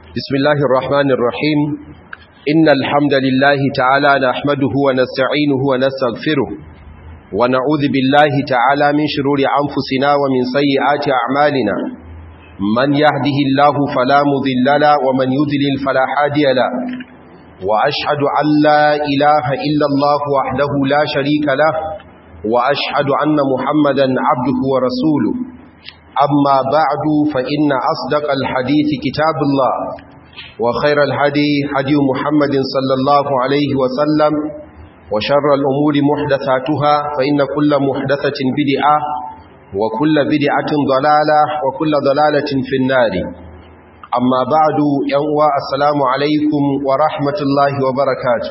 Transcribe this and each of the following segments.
بسم الله الرحمن الرحيم إن الحمد لله تعالى نحمده ونستعينه ونستغفره ونعوذ بالله تعالى من شرور أنفسنا ومن سيئات أعمالنا من يهده الله فلا مذل له ومن يذلل فلا هادي له وأشهد أن لا إله إلا الله وحده لا شريك له وأشهد أن محمدا عبده ورسوله أما بعد فإن أصدق الحديث كتاب الله وخير الهدي هدي محمد صلى الله عليه وسلم وشر الأمور محدثاتها فإن كل محدثة بدعة وكل بدعة ضلالة وكل ضلالة في النار أما بعد ينوى السلام عليكم ورحمة الله وبركاته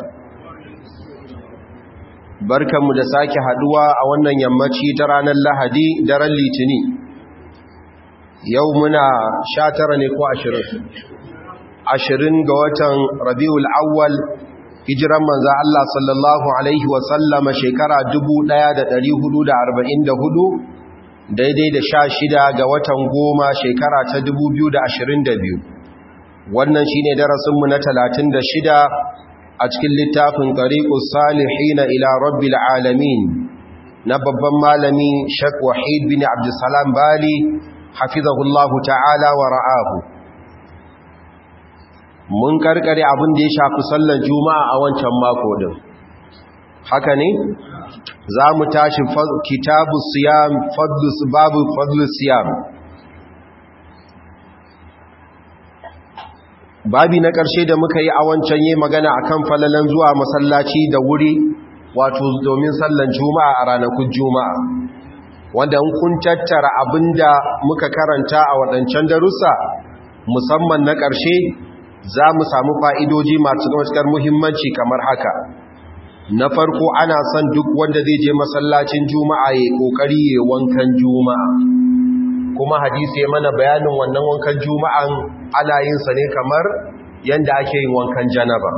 barkanmu da sake haduwa a wannan yammaci ta ranar lahadi daren litini yau muna sha tara ne ko ashirin ashirin ga watan rabiul awwal hijiran manza Allah sallallahu alaihi wasallama shekara 1444 daidai da sha shida ga watan goma shekara ta 2022 wannan shine darasinmu na 36 a cikin littafin tariqus salihina ila rabbil alamin na babban malami Sheikh Wahid bin Abdulsalam Bali hafizahullahu ta'ala wa ra'ahu mun karkare abin da ya shafi sallar juma'a a wancan mako din haka ne za mu tashi kitabu siyam fadlus babu fadlus siyam babi na ƙarshe da muka yi a wancan yi magana akan falalan zuwa masallaci da wuri wato domin sallar juma'a a ranakun juma'a wanda kun tattara abinda muka karanta a waɗancan darussa musamman na ƙarshe za mu samu fa'idoji masu matuƙar muhimmanci kamar haka na farko ana son duk wanda zai je masallacin juma'a ya ƙoƙari ya wankan juma'a kuma hadisi ya mana bayanin wannan wankan juma'an ana yin sa ne kamar yadda ake yin wankan janaba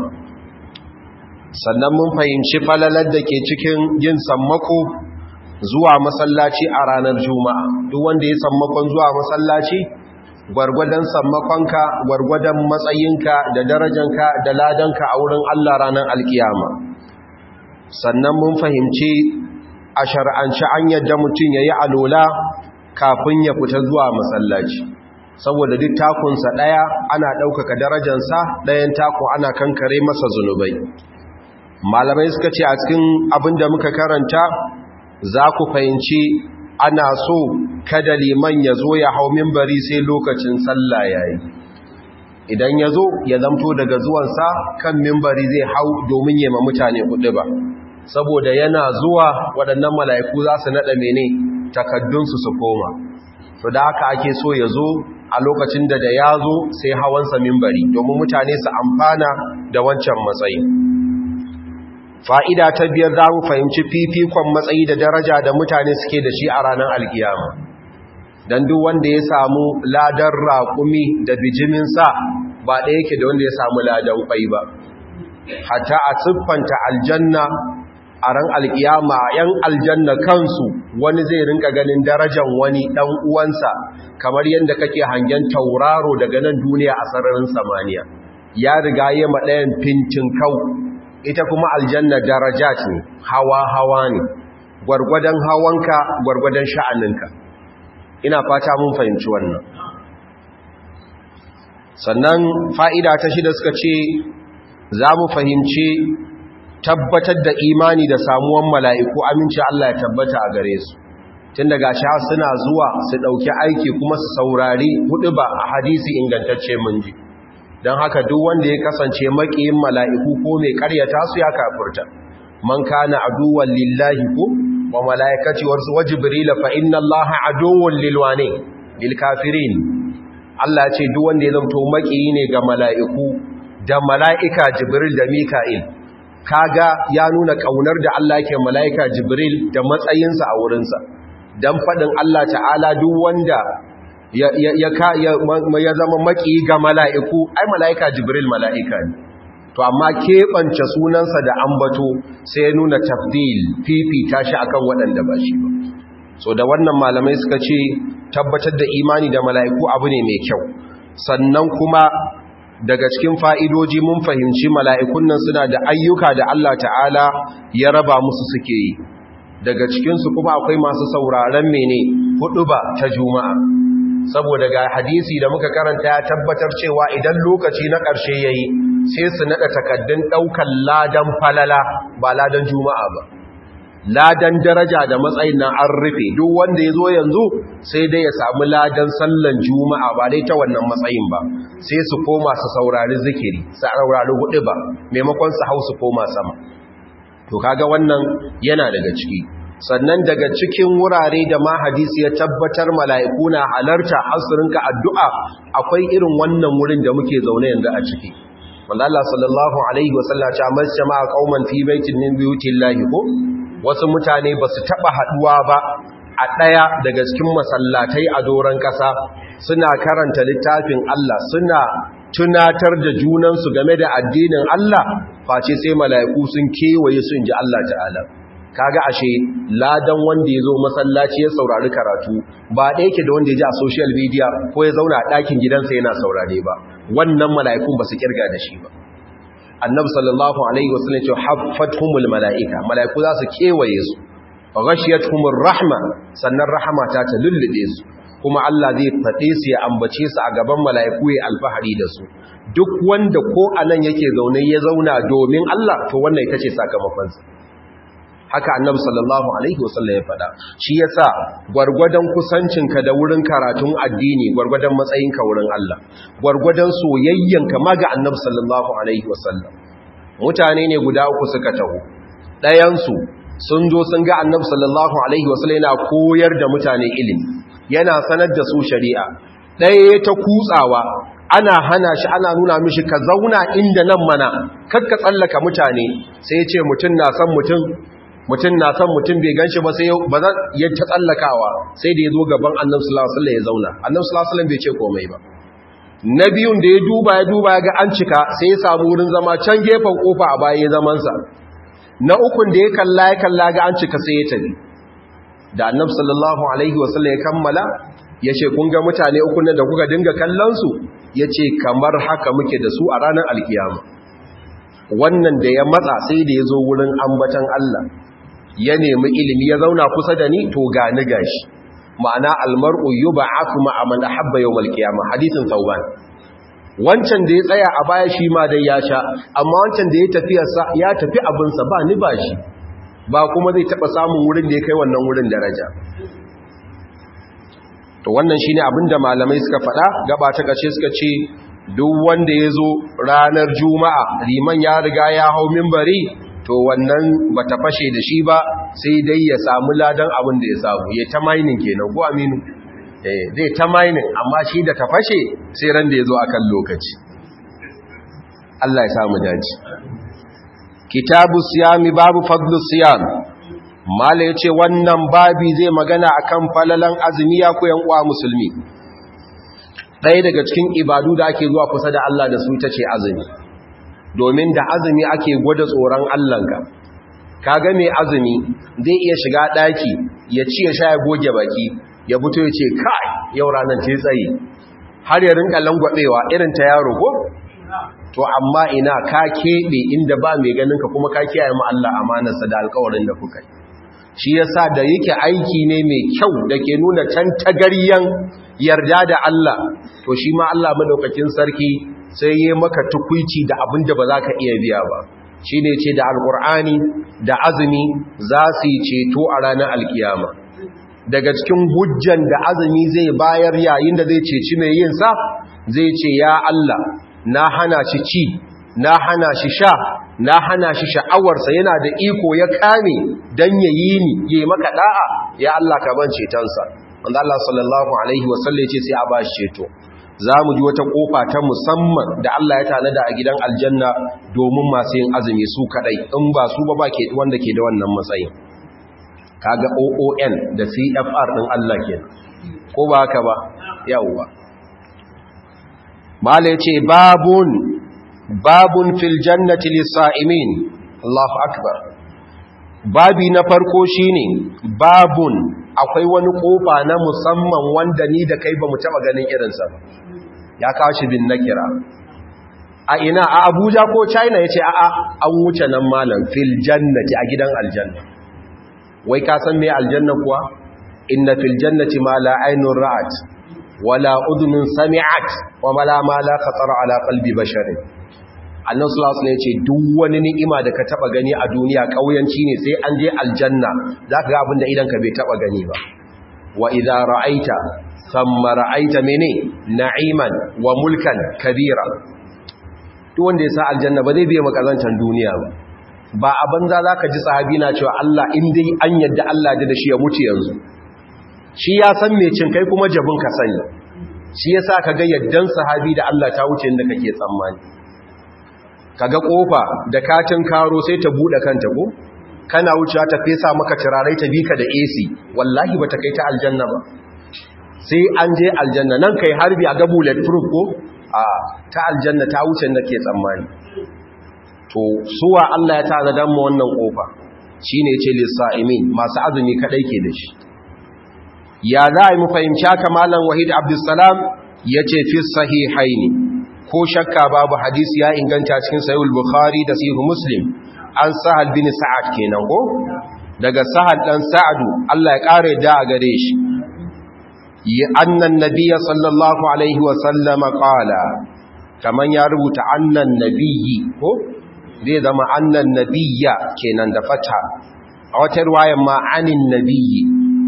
sannan mun fahimci falalar da ke cikin yin sammako zuwa masallaci a ranar juma'a duk wanda ya sammakon zuwa masallaci gwargwadon sammakonka gwargwadon matsayinka da darajanka da ladanka a wurin Allah ranar alkiyama sannan mun fahimci a shar'anci an yadda mutum ya yi alola kafin ya fita zuwa masallaci saboda duk takunsa ɗaya ana ɗaukaka darajansa ɗayan tako ana kankare masa zunubai malamai suka ce a cikin abin da muka karanta za ku fahimci ana so kada liman ya zo ya hau mimbari sai lokacin sallah ya yi idan ya zo ya zamto daga zuwansa kan mimbari zai hau domin yi ma mutane kuɗi ba saboda yana zuwa waɗannan mala'iku za su naɗa mene takaddunsu su koma to da haka ake so ya zo a lokacin da da ya zo sai hawansa mimbari domin mutane su amfana da wancan matsayi fa'ida ta biyar za mu fahimci fifikon matsayi da daraja da mutane suke da shi a ranar alkiyama don duk wanda ya samu ladar raƙumi da bijiminsa ba ɗaya yake da wanda ya samu ladan ƙwai ba hata a siffanta aljanna a ran alkiyama ‘yan aljanna kansu wani zai rinka ganin darajan wani ɗan uwansa kamar yadda kake hangen tauraro daga nan duniya a sararin samaniya ya riga yi maɗayan fintin kau ita kuma aljanna daraja ce hawa-hawa ne gwargwadon hawanka gwargwadon sha'aninka ina fata mun fahimci wannan sannan fa'ida ta shida suka ce za mu fahimci tabbatar da imani da samuwan mala'iku aminci Allah ya tabbata a gare su tun daga sha suna zuwa su ɗauki aiki kuma su saurari hudu ba a hadisi ingantacce mun ji don haka duk wanda ya kasance makiyin mala'iku ko mai karyata su ya kafurta man kana aduwan lillahi ko wa mala'ikaci wasu wa jibrila fa inna allaha aduwan lilwane lil kafirin Allah ce duk wanda ya zamto makiyi ne ga mala'iku da mala'ika jibril da mika'il kaga ya nuna kaunar da Allah yake mala'ika jibril da matsayinsa a wurinsa dan faɗin Allah ta'ala duk wanda ya zama maki ga mala'iku ai mala'ika jibril mala'ika ne to amma keɓance sunansa da ambato sai ya nuna tafdil fifita shi akan waɗanda ba shi ba so da wannan malamai suka ce tabbatar da imani da mala'iku abu ne mai kyau sannan kuma daga cikin fa'idoji mun fahimci mala'ikun nan suna da ayyuka da Allah ta'ala ya raba musu suke yi daga cikinsu kuma akwai masu sauraren mene hudu ba ta juma'a saboda ga hadisi da muka karanta ya tabbatar cewa idan lokaci na ƙarshe ya yi sai su naɗa takaddun ɗaukan ladan falala ba ladan juma'a ba ladan daraja da matsayin na an rufe duk wanda ya zo yanzu sai dai ya samu ladan sallan juma'a ba dai ta wannan matsayin ba sai su koma su saurari zikiri su saurari hudu ba maimakon su hau su koma sama to kaga wannan yana daga ciki sannan daga cikin wurare da ma hadisi ya tabbatar mala'iku na halarta hasurinka addu'a akwai irin wannan wurin da muke zaune yanzu a ciki wanda Allah sallallahu alaihi wasallam ta masjama qauman fi baitin min buyutillahi ko wasu mutane ba su taɓa haɗuwa ba a ɗaya daga cikin masallatai a doron ƙasa suna karanta littafin Allah suna tunatar da junansu game da addinin Allah face sai mala'iku sun kewaye su ji Allah ta'ala kaga ashe ladan wanda ya zo masallaci ya saurari karatu ba ɗaya ke da wanda ya ji a social media ko ya zauna a ɗakin gidansa yana saurare ba wannan mala'ikun ba su kirga da shi ba annabi sallallahu alaihi wasallam ce haffathumul malaika malaiku za su kewaye su ghashiyatuhumur rahma sannan rahama ta ta lullube su kuma Allah zai fade su ya ambace su a gaban malaiku ya alfahari da su duk wanda ko anan yake zaune ya zauna domin Allah to wannan ita ce sakamakon sa haka annabi sallallahu alaihi wasallam ya fada shi yasa gwargwadon kusancinka da wurin karatun addini gwargwadon matsayinka wurin Allah gwargwadon soyayyanka ma ga annabi sallallahu alaihi wasallam mutane ne guda uku suka taho ɗayan su sun zo sun ga annabi sallallahu alaihi wasallam yana koyar da mutane ilimi yana sanar da su shari'a ɗaya ta kutsawa ana hana shi ana nuna mishi ka zauna inda nan mana kakka tsallaka mutane sai ya ce mutum na san mutum mutum na san mutum bai ganshi ba sai ba zan ya ta tsallakawa sai da ya zo gaban annabi sallallahu alaihi wasallam ya zauna annabi sallallahu alaihi wasallam bai ce komai ba na biyun da ya duba ya duba ya ga an cika sai ya samu wurin zama can gefen kofa a baya zaman sa na ukun da ya kalla ya kalla ga an cika sai ya tafi da annabi sallallahu alaihi wasallam ya kammala ya ce kun ga mutane uku da kuka dinga kallon su ya ce kamar haka muke da su a ranar alkiyama wannan da ya matsa sai da ya zo wurin ambatan Allah ya nemi ilimi ya zauna kusa da ni to gani gashi ma'ana almar'u yub'athu ma'a man ahabba yawmal qiyamah hadithin tauban wancan da ya tsaya a baya shi ma dai ya sha amma wancan da ya tafi ya tafi abin sa ba ni ba shi ba kuma zai taba samun wurin da ya kai wannan wurin daraja to wannan shine abinda malamai suka faɗa gaba ta kace suka ce duk wanda ya zo ranar juma'a liman ya riga ya hau mimbari to wannan ba ta fashe da shi ba sai dai ya samu ladan abin da ya samu ya ta mainin kenan ko aminu eh zai ta mainin amma shi da ta fashe sai ran da ya zo a kan lokaci Allah ya samu daji kitabu siyami babu fadlu siyam mala ya ce wannan babi zai magana akan falalan azumi ya koyan uwa musulmi ɗaya daga cikin ibadu da ake zuwa kusa da Allah da su ta ce azumi domin da azumi ake gwada tsoron Allahnka kaga mai azumi zai iya shiga ɗaki ya ci ya sha ya goge baki ya fito ya ce kai yau ranar ce tsaye har ya rinka langwabewa irin ta yaro ko to amma ina ka keɓe inda ba mai ganinka kuma ka kiyaye mu Allah amanarsa da alkawarin da kuka yi shi yasa da yake aiki ne mai kyau da ke nuna tantagaryen yarda da Allah to shi ma Allah madaukakin sarki sai yi maka tukuici da abin da ba za ka iya biya ba shi ne ce da alkur'ani da azumi za su yi ceto a ranar alkiyama daga cikin hujjan da azumi zai bayar yayin da zai ceci mai yin sa zai ce ya Allah na hana shi ci na hana shi sha na hana shi sha'awarsa yana da iko ya kame don ya yi ni ya maka da'a ya Allah ka ban cetonsa wanda Allah sallallahu alaihi wasallam ce sai a ba shi ceto za mu ji wata kofa ta musamman da Allah ya tanada a gidan aljanna domin masu yin azumi su kadai in ba su ba ba ke wanda ke da wannan matsayin kaga OON da CFR din Allah ke ko ba haka ba yawwa mala yace babun babun fil jannati lis-sa'imin Allahu akbar babi na farko shine babun akwai wani kofa na musamman wanda ni da kai bamu taba ganin irinsa ba ya kawo shi bin nakira a ina a abuja ko china ya ce a'a an wuce nan malam fil jannati a gidan aljanna wai ka san me aljanna kuwa inna fil jannati ma la aynun ra'at wala udhunun sami'at wa ma la ma la khatara ala qalbi basharin annabi sallallahu alaihi wasallam ya ce duk wani ni'ima da ka taba gani a duniya kauyanci ne sai an je aljanna zaka ga abinda idan ka bai taba gani ba wa idza ra'aita thumma ra'aita mene na'iman wa mulkan kabira duk wanda ya sa aljanna ba zai biya makazantan duniya ba ba a banza zaka ji sahabi na cewa Allah in dai an yadda Allah da shi ya mutu yanzu shi ya san me cin kai kuma jabin ka sani shi yasa kaga yaddan sahabi da Allah ta wuce inda kake tsammani kaga kofa da katin karo sai ta bude kanta ko kana wucewa ta fesa maka turarai ta bika da AC wallahi bata kai ta aljanna ba sai an je aljanna nan kai harbi a ga bulletproof ko a ta aljanna ta wuce da ke tsammani to suwa Allah ya tara dan mu wannan kofa shine yace lisaimin masu azumi kadai ke da shi ya za a yi mu fahimci haka malam wahid abdussalam yace fi sahihaini ko shakka babu hadisi ya inganta cikin sahih bukhari da sahih muslim an sahal bin sa'ad kenan ko daga sahal dan sa'adu Allah ya kare da a gare shi annan nabiyya sallallahu alaihi wa sallama qala kaman ya rubuta annan nabiyyi ko zai zama annan nabiyya kenan da fata a wata riwayar ma anin nabiyyi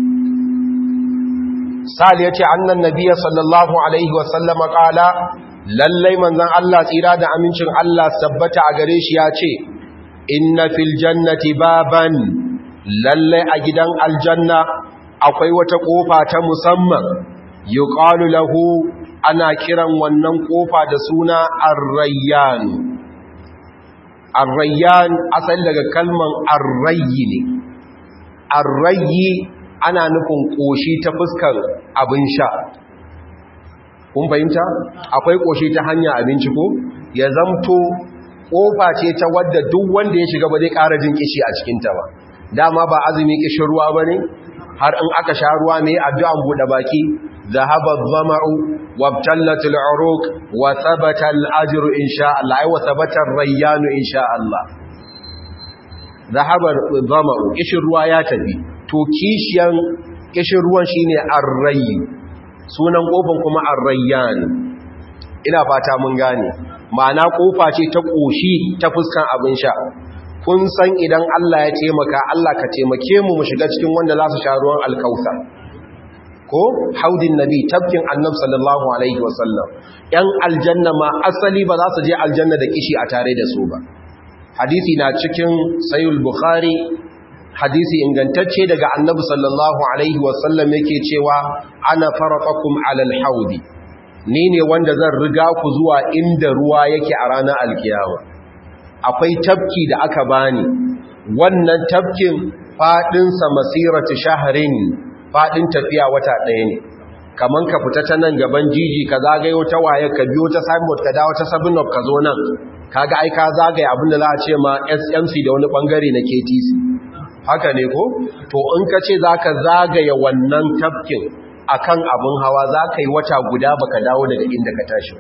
sal yace annan nabiyya sallallahu alaihi wa sallama qala lallai manzon Allah tsira da amincin Allah sabbata a gare shi yace inna fil jannati baban lallai a gidan aljanna akwai wata kofa ta musamman yuqalu lahu ana kiran wannan kofa da suna ar-rayyan ar-rayyan asali daga kalman ar-rayyi ne ar-rayyi ana nufin koshi ta fuskar abin sha kun fahimta akwai koshi ta hanya abinci ko ya zamto kofa ce ta wadda duk wanda ya shiga ba zai ƙara jin kishi a cikinta ba dama ba azumi kishin ruwa ba ne har in aka sha ruwa mai addu'an buɗe baki zahaba zama'u wabtallat al'uruq wa thabata al'ajru insha Allah ai wa thabata ar-rayyanu insha Allah zahaba zama'u kishin ruwa ya tafi to kishiyan kishin ruwan shine ar-rayy sunan kofan kuma ar-rayyan ina fata mun gane ma'ana kofa ce ta koshi ta fuskan abin sha kun san idan Allah ya taimaka Allah ka taimake mu mu shiga cikin wanda za su sha ruwan alkausa ko haudin nabi tafkin annab sallallahu alaihi wasallam yan aljanna ma asali ba za su je aljanna da kishi a tare da su ba hadisi na cikin sayul bukhari hadisi ingantacce daga annabi sallallahu alaihi wasallam yake cewa ana faraqakum alal haudi ni ne wanda zan riga ku zuwa inda ruwa yake a ranar alkiyama akwai tafki da aka bani wannan tafkin fadinsa masiratu shaharin fadin tafiya wata ɗaya ne kaman ka fita ta nan gaban jiji ka zagaye wata waye ka biyo ta signboard ka dawo ta seven up ka zo nan kaga ai ka zagaye abinda za a ce ma SMC da wani bangare na KTC haka ne ko to in ka ce zaka zagaye wannan tafkin akan abin hawa zaka yi wata guda baka dawo daga inda ka tashi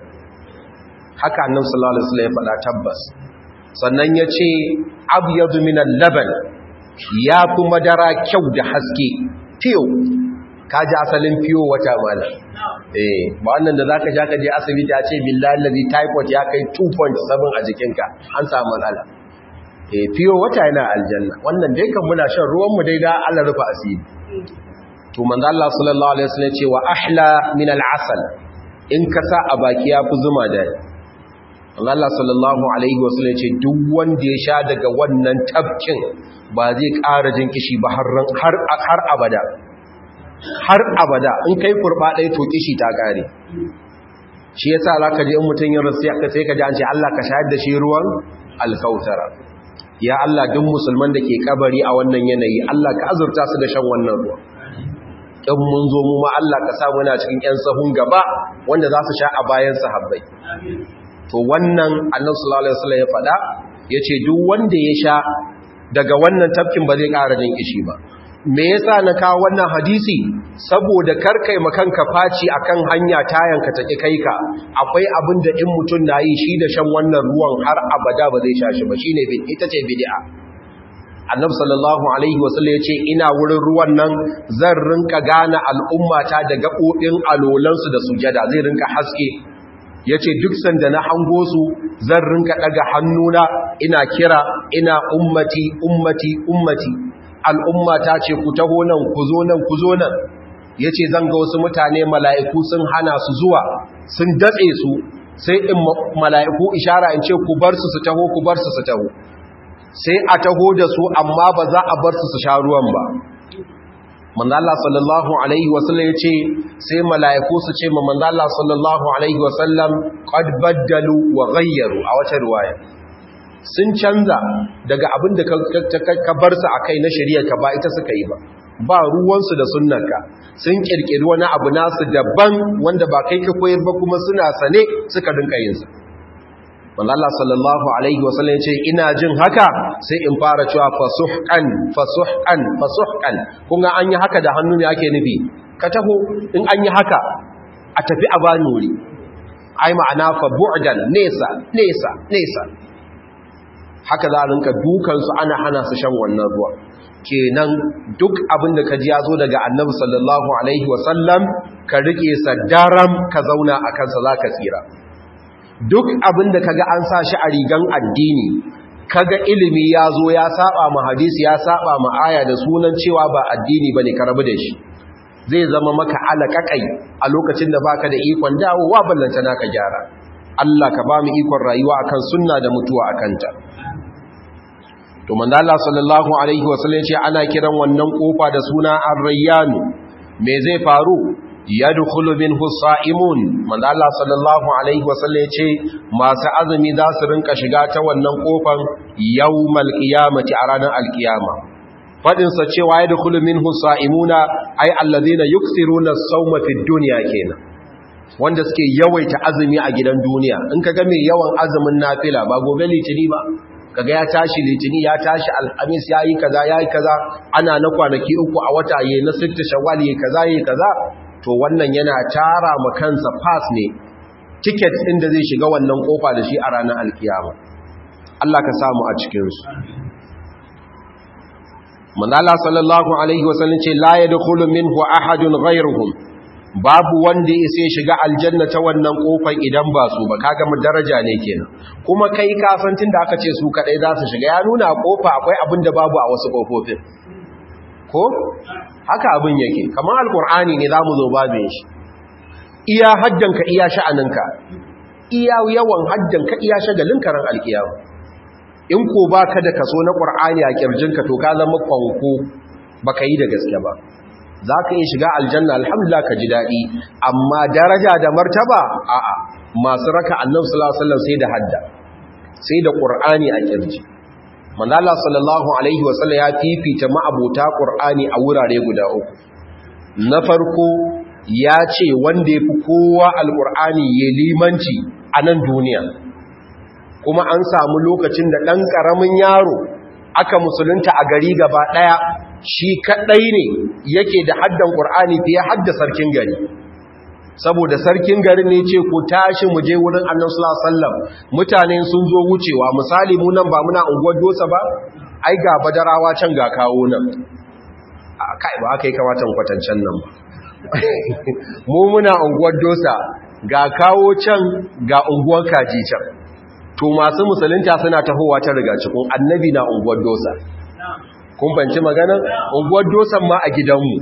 haka annabi sallallahu alaihi wasallam ya faɗa tabbas sannan ya ce abyadu minan laban ya fi madara kyau da haske fiyo ka ji asalin fiyo wata mala eh ba wannan da za ka sha ka je asibiti a ce billahi lalzi typhoid ya kai 2.7 a jikinka an samu matsala eh fiyo wata yana aljanna wannan dai kan muna shan ruwanmu dai da Allah rufa asiri to manzo Allah sallallahu alaihi wasallam ce wa ahla min al-asal in ka sa a baki ya fi zuma da Allah sallallahu Alaihi wasallam ce duk wanda ya sha daga wannan tafkin ba zai ƙara jin kishi ba har abada har abada in kai kurba ɗaya to kishi ta ƙare shi ya sa za ka je in mutum yin rasu ya sai ka ji an ce Allah ka shayar da shi ruwan alkautara ya Allah duk musulman da ke kabari a wannan yanayi Allah ka azurta su da shan wannan ruwan in mun zo mu ma Allah ka sa muna cikin 'yan sahun gaba wanda za su sha a bayan sahabbai to wannan annabi sallallahu alaihi wasallam ya faɗa yace duk wanda ya sha daga wannan tafkin ba zai ƙara jin kishi ba me yasa na kawo wannan hadisi saboda karkai makanka faci akan hanya tayanka take kai ka akwai abin da in mutum na yi shi da shan wannan ruwan har abada ba zai sha shi ba shine ita ce bid'a annabi sallallahu alaihi wasallam yace ina wurin ruwan nan zan rinka gane al'ummata da gabobin alolansu da sujada zai rinka haske yace duk sanda na hango su zan rinka daga hannuna ina kira ina ummati ummati ummati al'ummata ce ku taho nan ku zo nan ku zo nan yace zan ga wasu mutane mala'iku sun hana su zuwa sun datse su sai in mala'iku ishara in ce ku bar su su taho ku bar su su taho sai a taho da su amma ba za a bar su su sha ruwan ba manzo Allah sallallahu alaihi wasallam yace sai mala'iku su ce ma manzo Allah sallallahu alaihi wasallam qad baddalu wa ghayyaru a wata riwaya sun canza daga abin da ka bar su akai na shari'a ka ba ita suka yi ba ba ruwansu da sunnarka sun kirkiri wani abu nasu daban wanda ba kai ka koyar ba kuma suna sane suka dinka yin sa wanda Allah sallallahu alaihi wasallam ce ina jin haka sai in fara cewa fasuhqan fasuhqan fasuhqan kun ga an yi haka da hannu ne ake nufi ka taho in an yi haka a tafi a bani wuri ai ma'ana fa bu'dan nesa nesa nesa haka za a rinka dukan su ana hana su shan wannan ruwa kenan duk abin da ka ji ya zo daga annabi sallallahu alaihi wasallam ka rike sa daram ka zauna a kansa za ka tsira duk abin da kaga an sa shi a rigan addini kaga ilimi ya zo ya saba ma hadisi ya saba ma aya da sunan cewa ba addini bane ka rabu da shi zai zama maka alakakai a lokacin da baka da ikon dawowa ballanta naka gyara Allah ka ba mu ikon rayuwa akan sunna da mutuwa akan ta to manzo Allah sallallahu alaihi wasallam ce ana kiran wannan kofa da suna ar-rayyan me zai faru yadkhulu minhu sa'imun manzo Allah sallallahu alaihi wasallam ce masu azumi za su rinka shiga ta wannan kofar yawmal qiyamati a ranar alkiyama fadin sa cewa yadkhulu minhu sa'imuna ay alladhina yukthiruna as-sawma fi dunya kenan wanda suke yawaita azumi a gidan duniya in kaga mai yawan azumin nafila ba gobe litini ba kaga ya tashi litini ya tashi alhamis yayi kaza yayi kaza ana na kwanaki uku a wata yayi na sitta shawwal yayi kaza yayi kaza to wannan yana tara ma kansa pass ne ticket ɗin da zai shiga wannan kofa da shi a ranar alkiyama Allah ka samu a cikin su manala sallallahu alaihi wasallam ce la yadkhulu minhu ahadun ghayruhum babu wanda ya sai shiga aljanna ta wannan kofar idan ba su ba kaga mu daraja ne kenan kuma kai ka san tunda aka ce su kadai za su shiga ya nuna kofa akwai abin da babu a wasu kofofin ko haka abin yake kamar alkur'ani ne zamu zo babin shi iya hajjanka iya sha'aninka iya yawan hajjanka iya shagalin karan alkiyama in ko baka da kaso na qur'ani a kirjinka to ka zama fanko baka yi da gaske ba zaka iya shiga aljanna alhamdulillah ka ji dadi amma daraja da martaba a'a masu raka annabi sallallahu alaihi wasallam sai da hadda sai da qur'ani a kirji manala sallallahu alaihi wasallam ya fifita ma'abota qur'ani a wurare guda uku na farko ya ce wanda yafi kowa alqur'ani ya limanci a nan duniya kuma an samu lokacin da dan karamin yaro aka musulunta a gari gaba daya shi kadai ne yake da haddan qur'ani fiye hadda sarkin gari saboda sarkin garin ne ce ku tashi mu je wurin annabi sallallahu alaihi wasallam mutane sun zo wucewa misali mu nan ba muna unguwar dosa ba ai ga badarawa can ga kawo nan kai ba kai kamata mu kwatancan nan ba mu muna unguwar dosa ga kawo can ga unguwar kaji can to masu musulunta suna tahowa ta riga cikin annabi na unguwar dosa kun banci magana unguwar dosan ma a gidanmu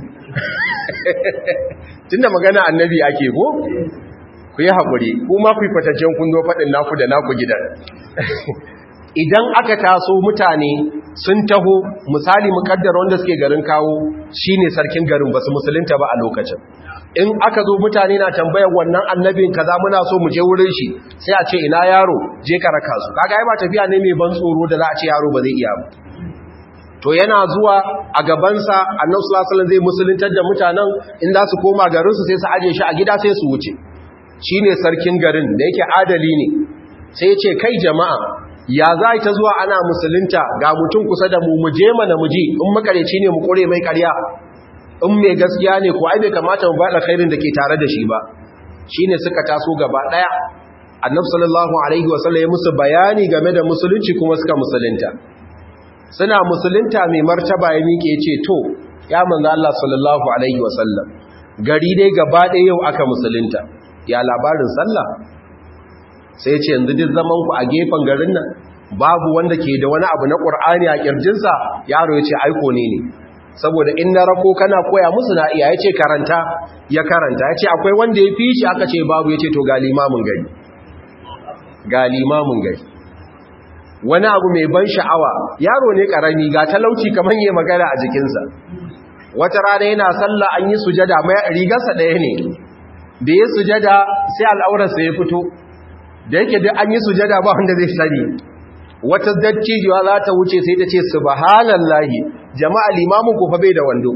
tunda magana annabi ake ko ku yi haƙuri kuma ku yi kwataccen kun zo faɗin naku da naku gidan idan aka taso mutane sun taho misali mukaddar wanda suke garin kawo shine sarkin garin basu musulunta ba a lokacin in aka zo mutane na tambayar wannan annabin kaza muna so mu je wurin shi sai a ce ina yaro je ka raka su kaga ai ba tafiya ne mai ban tsoro da za a ce yaro ba zai iya ba to yana zuwa a gabansa annabi sallallahu alaihi wasallam zai musuluntar da mutanen in za su koma garin su sai su aje shi a gida sai su wuce shine sarkin garin da yake adali ne sai ya ce kai jama'a ya za ta zuwa ana musulunta ga mutum kusa da mu muje mana muji in makareci ne mu kore mai karya in mai gaskiya ne ko ai bai kamata mu bada khairin da ke tare da shi ba shine suka taso gaba daya annabi sallallahu alaihi wasallam ya musu bayani game da musulunci kuma suka musulunta suna musulunta mai martaba ya miƙe ce to ya manzo Allah sallallahu alaihi wasallam gari dai gaba ɗaya yau aka musulunta ya labarin sallah sai ce yanzu duk zaman ku a gefen garin nan babu wanda ke da wani abu na Qur'ani a kirjinsa yaro ya ce aiko ne ne saboda in na rako kana koya musu na iya yace karanta ya karanta yace akwai wanda ya fi shi aka ce babu yace to ga limamin gari ga limamin gari wani abu mai ban sha'awa yaro ne karami ga talauci kamar yayi magana a jikinsa wata rana yana sallah an yi sujada mai rigarsa ɗaya ne da ya sujada sai al'aurarsa ya fito da yake duk an yi sujada ba wanda zai sani wata dattijuwa za ta wuce sai ta ce subhanallahi jama'a limamin ku fa bai da wando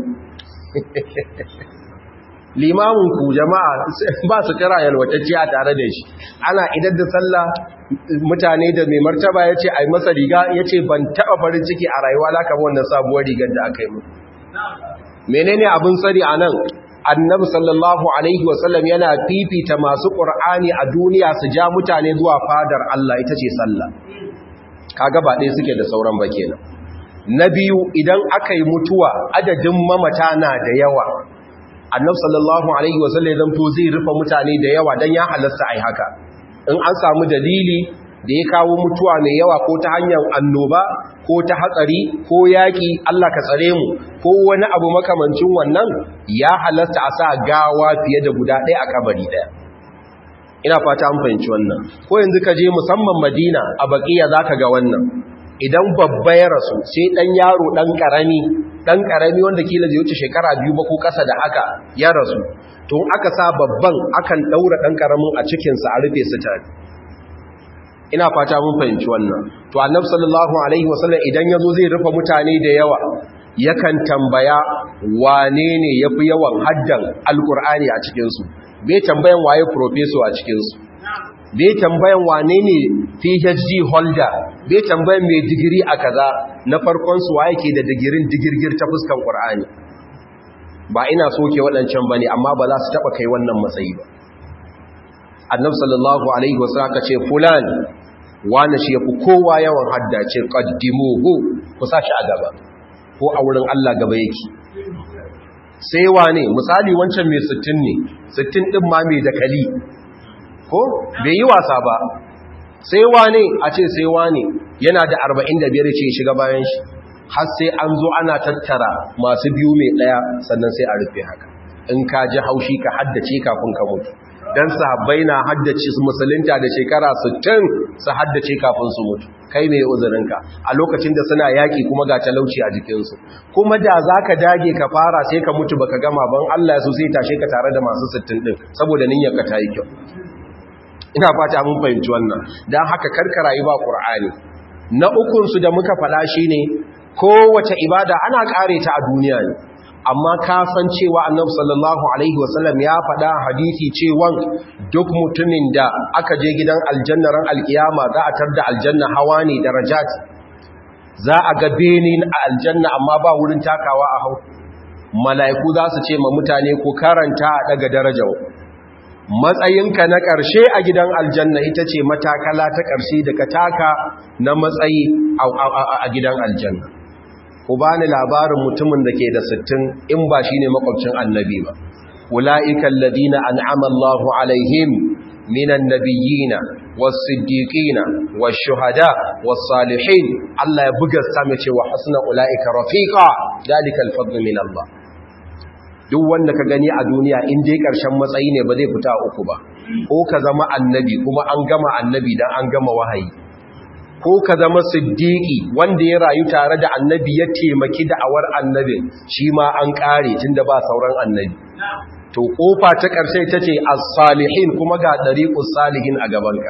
limamin ku jama'a ba su kira yalwatacce a tare da shi ana idan da sallah mutane da mai martaba ya ce a yi masa riga ya ce ban taɓa farin ciki a rayuwa laka wannan sabuwar rigar da aka yi mu menene abin tsari a nan annabi sallallahu alaihi wasallam yana fifita masu ƙur'ani a duniya su ja mutane zuwa fadar Allah ita ce sallah kaga ba ɗaya suke da sauran ba kenan na biyu idan aka yi mutuwa adadin mamata na da yawa annabi sallallahu alaihi wasallam ya zanto zai rufe mutane da yawa dan ya halasta ai haka in an samu dalili da ya kawo mutuwa mai yawa ko ta hanyar annoba ko ta hatsari ko yaƙi Allah ka tsare mu ko wani abu makamancin wannan ya halasta a sa gawa fiye da guda ɗaya a kabari ɗaya ina fata an fahimci wannan ko yanzu ka je musamman madina a baƙiya za ka ga wannan idan babba ya rasu sai ɗan yaro ɗan ƙarami ɗan ƙarami wanda kila zai wuce shekara biyu ba ko ƙasa da haka ya rasu to aka sa babban akan ɗaura ɗan ƙaramin a cikinsa a rufe su tare ina fata mun fahimci wannan to annabi sallallahu alaihi wasallam idan yazo zai rufe mutane da yawa yakan tambaya wane ne yafi yawan haddan alqur'ani a cikin su bai tambayan waye professor a cikin su bai tambayan wane ne PhD holder bai tambayan mai digiri a kaza na farkon su waye ke da digirin digirgir ta fuskan qur'ani ba ina soke waɗancan bane amma ba za su taba kai wannan matsayi ba annabi sallallahu alaihi wasallam ka ce fulan wani shi yafi kowa yawan haddace qaddimuhu ku sashi a gaba ko a wurin Allah gaba yake sai wane misali wancan mai 60 ne 60 din ma mai dakali ko bai yi wasa ba sai wane a ce sai wane yana da 45 ce shiga bayan shi har sai an zo ana tattara masu biyu mai daya sannan sai a rufe haka in ka ji haushi ka haddace kafin ka mutu dan sahabbai na haddace su musulunta da shekara 60 su haddace kafin su mutu kai mai uzurinka a lokacin da suna yaki kuma ga talauci a jikinsu kuma da zaka dage ka fara sai ka mutu baka gama ban Allah su sai tashe ka tare da masu 60 din saboda niyyarka ta yi kyau ina fata mun fahimci wannan dan haka karkara yi ba Qur'ani na ukun su da muka faɗa shine kowace ibada ana kare ta a duniya ne amma ka san cewa annabi sallallahu alaihi wasallam ya faɗa hadisi cewa duk mutumin da aka je gidan aljanna ran alkiyama za a tarda aljanna hawa ne darajat za a ga benin a aljanna amma ba wurin takawa a hau mala'iku za su ce ma mutane ko karanta a daga darajar matsayinka na ƙarshe a gidan aljanna ita ce matakala ta ƙarshe da ka taka na matsayi a gidan aljanna ku bani labarin mutumin da ke da sittin in ba shi ne makwabcin annabi ba ula'ikan ladina an'ama Allahu alaihim minan nabiyina was-siddiqina wash-shuhada was-salihin Allah ya buga same cewa hasna ula'ika rafiqa dalika al-fadlu min Allah duk wanda ka gani a duniya in dai karshen matsayi ne ba zai fita uku ba ko ka zama annabi kuma an gama annabi dan an gama wahayi ko ka zama siddiƙi wanda ya rayu tare da annabi ya taimaki da'awar annabin shi ma an ƙare tun da ba sauran annabi to ƙofa ta ƙarshe ta ce as-salihin kuma ga ɗariƙus salihin a gabanka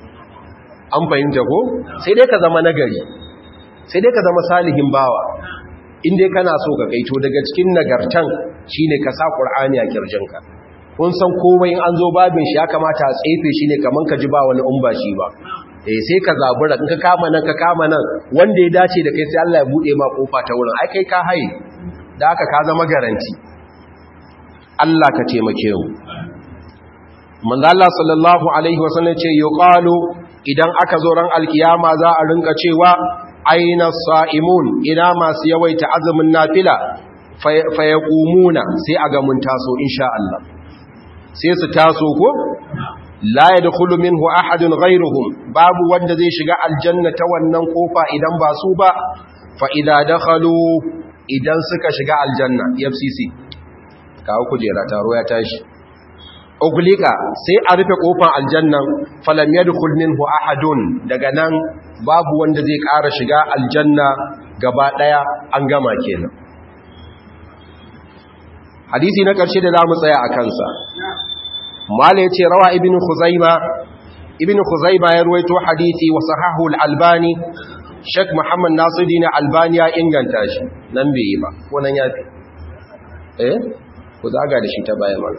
an fahimta ko sai dai ka zama nagari sai dai ka zama salihin bawa in dai kana so ka kaito daga cikin nagartan shine ka sa ƙur'ani a kirjinka kun san komai in an zo babin shi ya kamata a tsefe shi ne kaman ka ji ba wani umba shi ba eh sai ka zabura in ka kama nan ka kama nan wanda ya dace da kai sai Allah ya bude ma kofa ta wurin ai kai ka haye da haka ka zama garanti Allah ka taimake mu manzo Allah sallallahu alaihi wasallam ce yuqalu idan aka zo ran alkiyama za a rinka cewa aina sa'imun ina masu yawaita azumin nafila fayaqumuna sai a ga mun taso insha Allah sai su taso ko la yadkhulu minhu ahadun ghayruhum babu wanda zai shiga aljanna ta wannan kofa idan ba su ba fa idza dakhalu idan suka shiga aljanna FCC kawo kujera taro ya tashi uglika sai a rufe kofar aljannan falam yadkhul minhu ahadun daga nan babu wanda zai ƙara shiga aljanna gaba daya an gama kenan hadisi na ƙarshe da zamu tsaya a kansa mala yace rawa ibnu khuzaima ibnu khuzaima ya ruwaito hadisi wa sahahu al-albani Sheikh Muhammad Nasiruddin Albani ya inganta shi nan bai yi ba ko nan yafi eh ku zaga da shi ta baya mana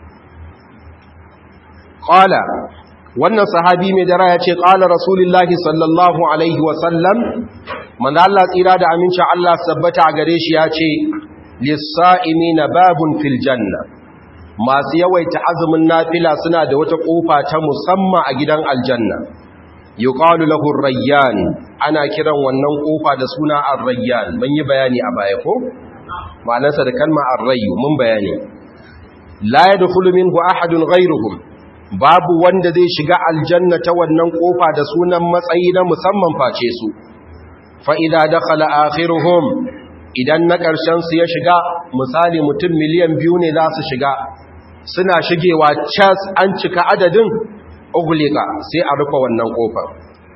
qala wannan sahabi mai dara ya ce qala rasulullahi sallallahu alaihi wa sallam manzo Allah tsira da aminci Allah sabbata a gare shi ya ce lis-sa'imina babun fil janna masu yawaita azumin nafila suna da wata kofa ta musamman a gidan aljanna yuqalu lahu ar-rayyan ana kiran wannan kofa da suna ar-rayyan mun yi bayani a baya ko ma'anarsa da kalma ar-rayyu mun bayani la yadkhulu minhu ahadun ghayruhum babu wanda zai shiga aljanna ta wannan kofa da sunan matsayi na musamman face su fa idza dakhala akhiruhum idan na karshen su ya shiga misali mutum miliyan biyu ne za su shiga suna shigewa cas an cika adadin ugulika sai a rufe wannan kofar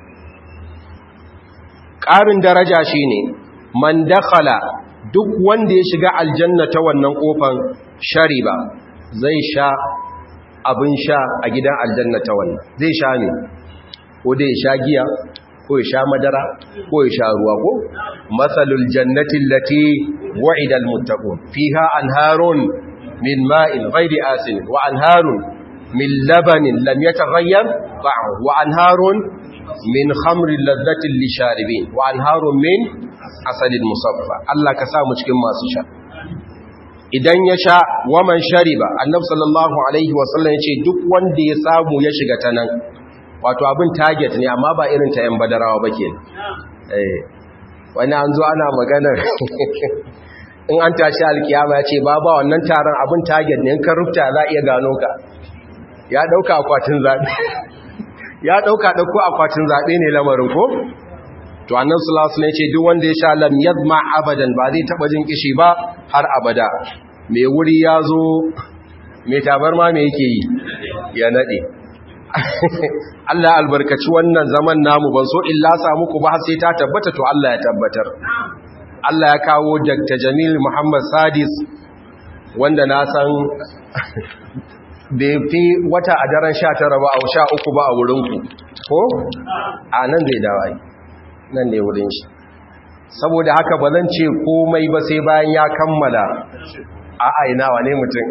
ƙarin daraja shine man dakhala duk wanda ya shiga aljanna ta wannan kofar shariba zai sha abin sha a gidan aljanna ta wannan zai sha ne ko dai sha giya ko ya sha madara ko ya sha ruwa ko masalul jannati allati wa'ida almuttaqun fiha anharun min ma'in ghairi asin wa anharun min labanin lam yataghayyar ta'amuhu wa anharun min khamrin ladhatin lisharibin wa anharun min asalin musaffa Allah ka sa mu cikin masu sha idan ya sha waman shariba annabi sallallahu alaihi wasallam yace duk wanda ya samu ya shiga ta nan wato abin target ne amma ba irin ta yan badarawa ba kenan eh wani an zo ana maganar in an tashi alkiyama yace ba ba wannan taron abin target ne in ka rufta za iya gano ka ya dauka akwatin zabe ya dauka dauko akwatin zabe ne lamarin ko to annabi sallallahu alaihi wasallam yace duk wanda ya sha lam yadma abadan ba zai taba jin kishi ba har abada mai wuri ya zo mai tabarma me yake yi ya nade Allah albarkaci wannan zaman namu ban so illa samu ku ba sai ta tabbata to Allah ya tabbatar Allah ya kawo Dr. Jamil Muhammad Sadis wanda na san bai fi wata a daren 19 ba a 13 ba a wurinku ko a nan zai dawai nan ne wurin shi saboda haka ba zan ce komai ba sai bayan ya kammala a aina wane mutum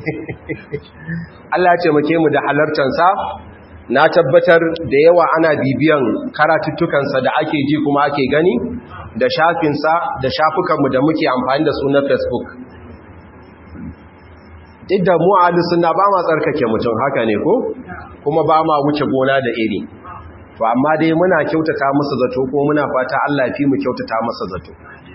Allah ce muke mu da halartansa na tabbatar da yawa ana bibiyan karatuttukansa da ake ji kuma ake gani da shafinsa da shafukanmu da muke amfani da su na facebook duk da mu a suna ba ma tsarkake mutum haka ne ko kuma ba ma wuce gona da iri to amma dai muna kyautata masa zato ko muna fata Allah fi mu kyautata masa zato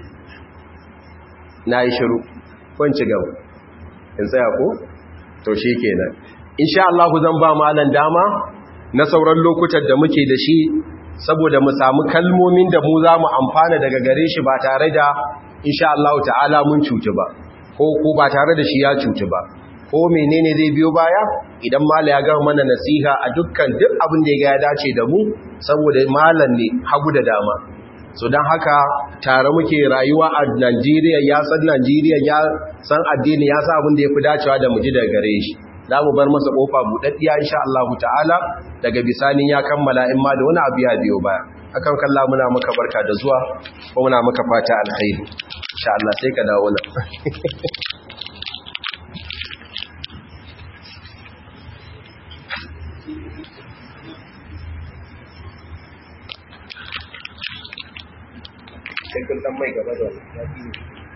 na yi shiru kun ci gaba in tsaya ko to shi kenan insha Allah zan ba malan dama na sauran lokutan da muke da shi saboda mu samu kalmomin da mu za mu amfana daga gare shi ba tare da insha Allah ta'ala mun cuci ba ko ko ba tare da shi ya cuci ba ko menene zai biyo baya idan mala ya gama mana nasiha a dukkan duk abin da ya ga ya dace da mu saboda malan ne hagu da dama so don haka tare muke rayuwa a Najeriya ya san Najeriya ya san addini ya san abin da ya fi dacewa da mu ji daga gare shi za mu bar masa kofa buɗaɗɗiya insha Allah ta'ala daga bisanin ya kammala in ma da wani abu ya biyo baya akan kalla muna maka barka da zuwa ko muna maka fata alkhairi insha Allah sai ka dawo nan sai kun dan mai gaba da wannan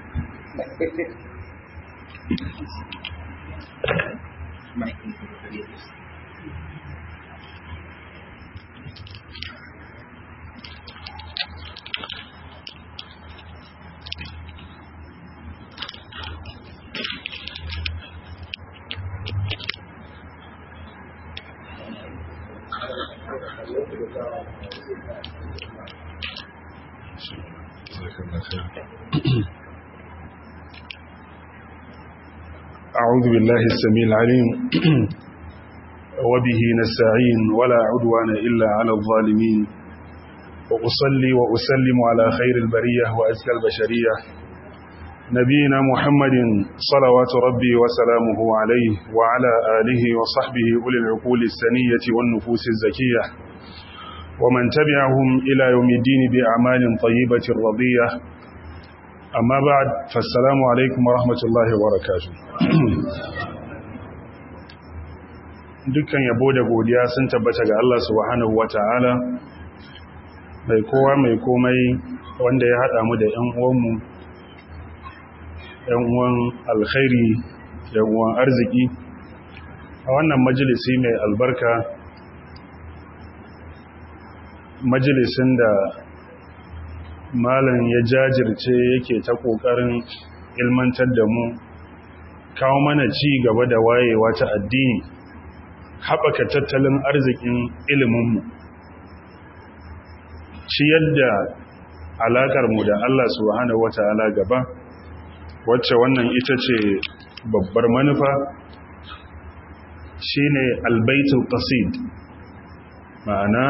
أعوذ بالله السميع العليم وبه نستعين ولا عدوان إلا على الظالمين وأصلي وأسلم على خير البرية وأزكى البشرية نبينا محمد صلوات ربي وسلامه عليه وعلى آله وصحبه أولي العقول السنية والنفوس الزكية ومن تبعهم إلى يوم الدين بأعمال طيبة رضية amma ba fassalamu alaikum wa rahmatullahi wa barakatu dukkan yabo da godiya sun tabbata ga Allah subhanahu wa ta'ala mai kowa mai komai wanda ya haɗa mu da ‘yan uwanmu ‘yan uwan alkhairi ‘yan uwan arziki a wannan majalisi mai albarka majalisin da malam ya jajirce yake ta ƙoƙarin ilmantar da mu kawo mana ci gaba da wayewa ta addini haɓaka tattalin arzikin iliminmu ci yadda alaƙarmu da Allah subhanahu wata'ala gaba wacce wannan ita ce babbar manufa shine albaitul qasid ma'ana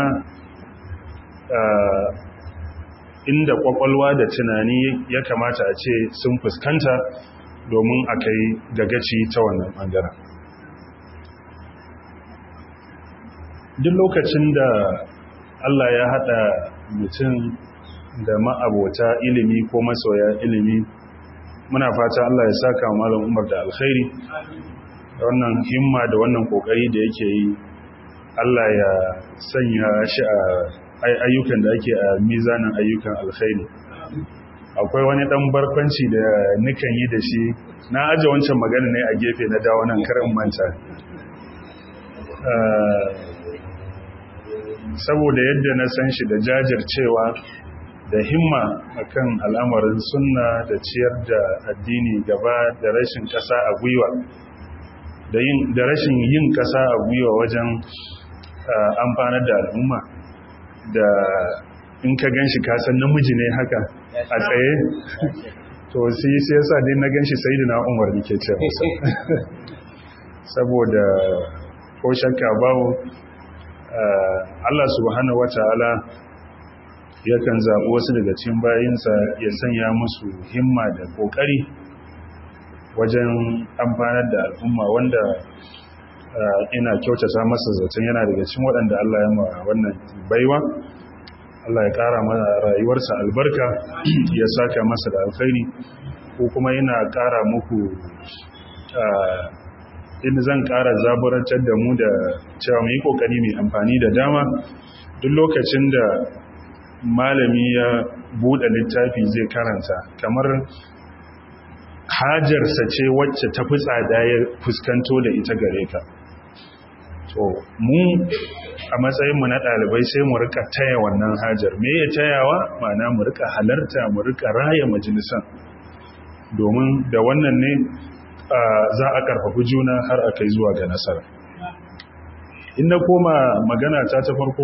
inda kwakwalwa da tunani ya kamata a ce sun fuskanta domin a kai gagaci ta wannan ɓangaren duk lokacin da Allah ya haɗa mutum da ma'abota ilimi ko masoya ilimi muna fata Allah ya saka malam umar da alkhairi da wannan himma da wannan kokari da yake yi Allah ya sanya shi a ayyukan da ake a mizanin ayyukan alkhairi akwai wani dan barkwanci da nikan yi da shi na aje wancan magana ne a gefe na dawo nan karin manta saboda yadda na san shi da jajircewa da himma akan al'amarin sunna da ciyar da addini gaba da rashin kasa a gwiwa da rashin yin kasa a gwiwa wajen amfanar da al'umma da in ka gan shi kasan namiji ne haka a tsaye to sai sai yasa dai na gan shi sai da na umar nike ce masa saboda ko shakka babu Allah subhanahu wata'ala yakan zaɓi wasu daga cikin bayinsa ya sanya musu himma da ƙoƙari wajen amfanar da al'umma wanda ina kyautata masa zaton yana daga cikin waɗanda Allah ya ma wannan baiwa Allah ya ƙara mana rayuwarsa albarka ya saka masa da alkhairi ko kuma yana ƙara muku inda zan ƙara zaburantar da mu da cewa mu yi ƙoƙari mai amfani da dama duk lokacin da malami ya buɗe littafi zai karanta kamar hajarsa ce wacce ta fi tsada ya fuskanto da ita gare ka to mu a matsayinmu na ɗalibai sai mu rika taya wannan hajar me ya tayawa ma'ana mu rika halarta mu rika raya majalisan domin da wannan ne za a karfafi juna har a kai zuwa ga nasara inda koma magana ta ta farko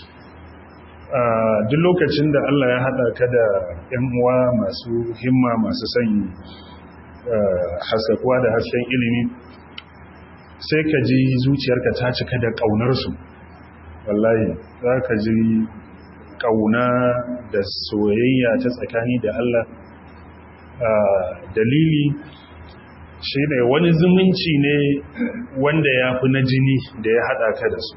duk lokacin da Allah ya haɗa ka da 'yan uwa masu himma masu sanyi haskakuwa da hasken ilimi sai ka ji zuciyarka ta cika da ƙaunarsu wallahi za ka ji ƙauna da soyayya ta tsakani da Allah dalili shi ne wani zumunci ne wanda ya fi na jini da ya haɗa ka da su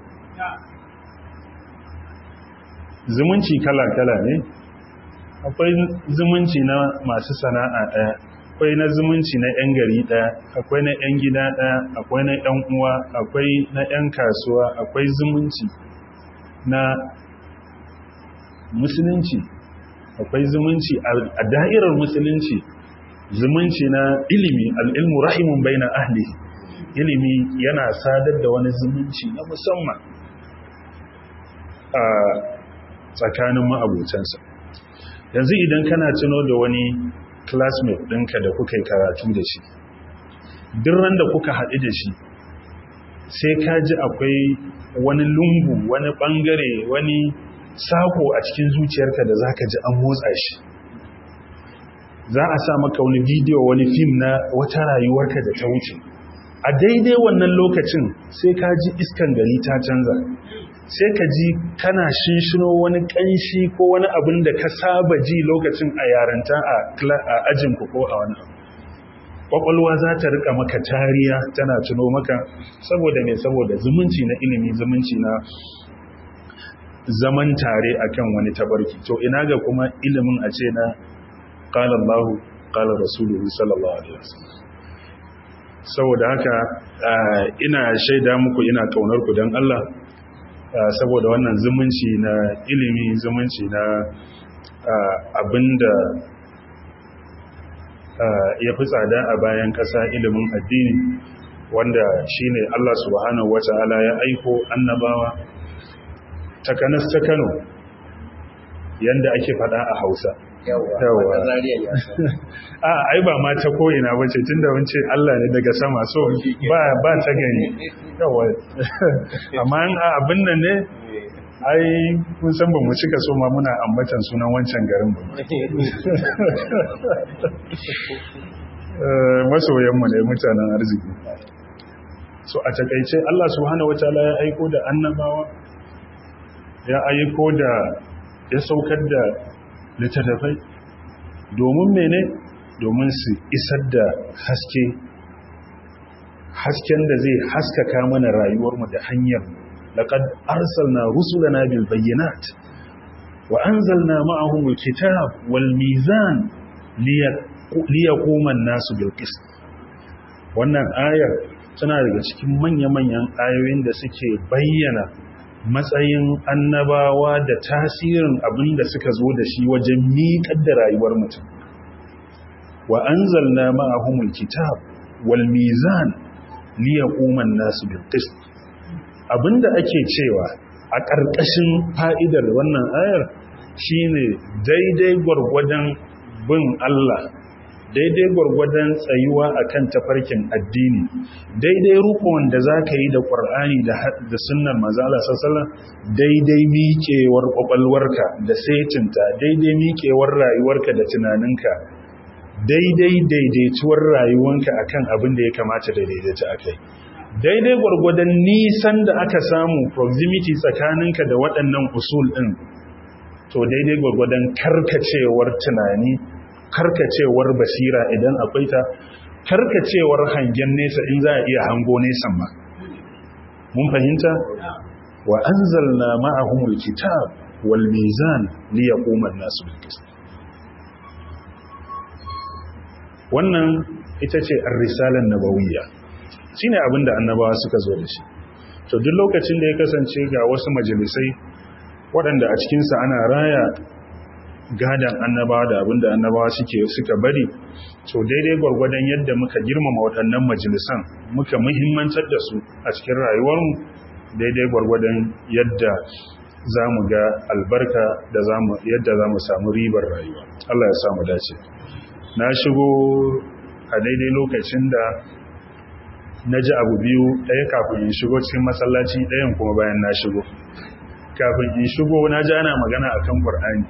zumunci kala-kala ne akwai zumunci na masu sana'a ɗaya akwai na zumunci na 'yan gari ɗaya akwai na 'yan gida ɗaya akwai na 'yan uwa akwai na 'yan kasuwa akwai zumunci na musulunci akwai zumunci a da'irar musulunci zumunci na ilimi al'ilmu rahimun bai na ahli ilimi yana sadar da wani zumunci na musamman a tsakanin ma'abotansa yanzu idan kana tuno da wani classmate ɗinka da kuka yi karatu da shi ran da kuka haɗu da shi sai ka ji akwai wani lungu wani ɓangare wani sako a cikin zuciyarka da za ka ji an motsa shi za a sa maka wani bidiyo wani fim na wata rayuwarka da ta wuce a daidai wannan lokacin sai ka ji iskan gari ta canza sai ka ji kana shinshino wani kanshi ko wani abin da ka saba ji lokacin a yaranta a ajinku ko a wani abu kwakwalwa za ta rika maka tariya tana tuno maka saboda mai saboda zumunci na ilimi zumunci na zaman tare akan wani tabarki to ina ga kuma ilimin a ce na qala Allahu qala Rasuluhu sallallahu alaihi wasallam saboda haka ina shaida muku ina kaunar ku dan Allah saboda wannan zumunci na ilimi zumunci na abinda ya fi tsada a bayan ƙasa ilimin addini wanda shine Allah subhanahu wata'ala ya aiko annabawa takanas ta Kano yanda ake fada a Hausa yawa a ai ba ma ta ko'ina ba ce tunda wance Allah ne daga sama so ba ba ta gani yawa amma abin nan ne ai kun san ba mu cika so ma muna ambatan sunan wancan garin ba masoyanmu ne mutanen arziki so a takaice Allah subhanahu wataala ya aiko da annabawa ya aiko da ya saukar da littattafai domin mene domin su isar da haske hasken da zai haskaka mana rayuwarmu da hanyar laqad arsalna rusulana bil bayyinat wa anzalna ma'ahum al-kitab wal mizan liyaquma an-nasu bil qist wannan ayar tana daga cikin manya-manyan ayoyin da suke bayyana matsayin annabawa da tasirin abin da suka zo da shi wajen miƙar da rayuwar mutum wa anzalna ma'ahumul kitab wal mizan liyaquma an-nasu bil qist abinda ake cewa a ƙarƙashin fa'idar wannan ayar shine daidai gwargwadon bin Allah daidai gwargwadon tsayuwa akan tafarkin addini daidai rukun da za ka yi da ƙwar'ani da sunnar mazala sassala daidai miƙewar ƙwaƙwalwarka da setinta daidai miƙewar rayuwarka da tunaninka daidai daidaituwar rayuwanka akan abin da ya kamata da daidaita a kai daidai gwargwadon nisan da aka samu proximity tsakaninka da waɗannan usul ɗin to daidai gwargwadon karkacewar tunani karkacewar basira idan akwai ta karkacewar hangen nesa in za a iya hango nesan ma mun fahimta wa anzalna ma'ahumul kitab wal mizan liyaquma an-nasu bil qist wannan ita ce ar-risalan nabawiyya shine abinda annabawa suka zo da shi to duk lokacin da ya kasance ga wasu majalisai waɗanda a cikinsa ana raya gadan annabawa da abinda annabawa suke suka bari to daidai gwargwadon yadda muka girmama waɗannan majalisan muka muhimmantar da su a cikin rayuwarmu daidai gwargwadon yadda za mu ga albarka da yadda za mu samu ribar rayuwa Allah ya samu dace na shigo a daidai lokacin da na ji abu biyu ɗaya kafin in shigo cikin masallaci ɗayan kuma bayan na shigo kafin in shigo na ji ana magana akan Qur'ani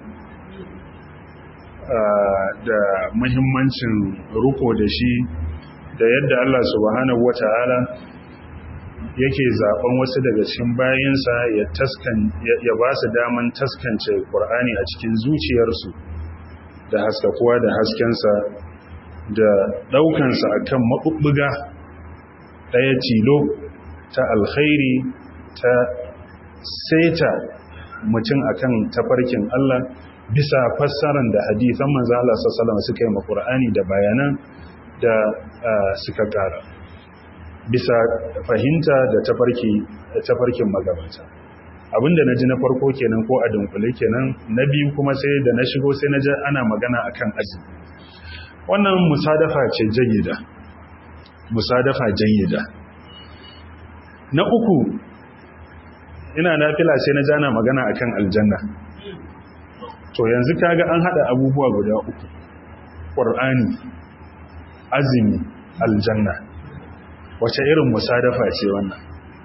da muhimmancin ruko da shi da yadda Allah subhanahu wata'ala yake zaben wasu daga cikin bayansa ya taskan ya ba su daman taskance Qur'ani a cikin zuciyarsu da haskakuwa da haskensa da daukansa akan mabubbuga daya tilo ta alkhairi ta seta mutum akan tafarkin Allah bisa fassaran da hadisan manzo Allah sallallahu alaihi suka yi ma Qur'ani da bayanan da suka kara bisa fahimta da tafarki tafarkin magabata abinda na ji na farko kenan ko a dunkule kenan na biyu kuma sai da na shigo sai na ji ana magana akan azumi wannan musadafa ce jayyida musadafa jayyida na uku ina nafila sai na ji ana magana akan aljanna to yanzu kaga an hada abubuwa guda uku qur'ani azumi aljanna wace irin musadafa ce wannan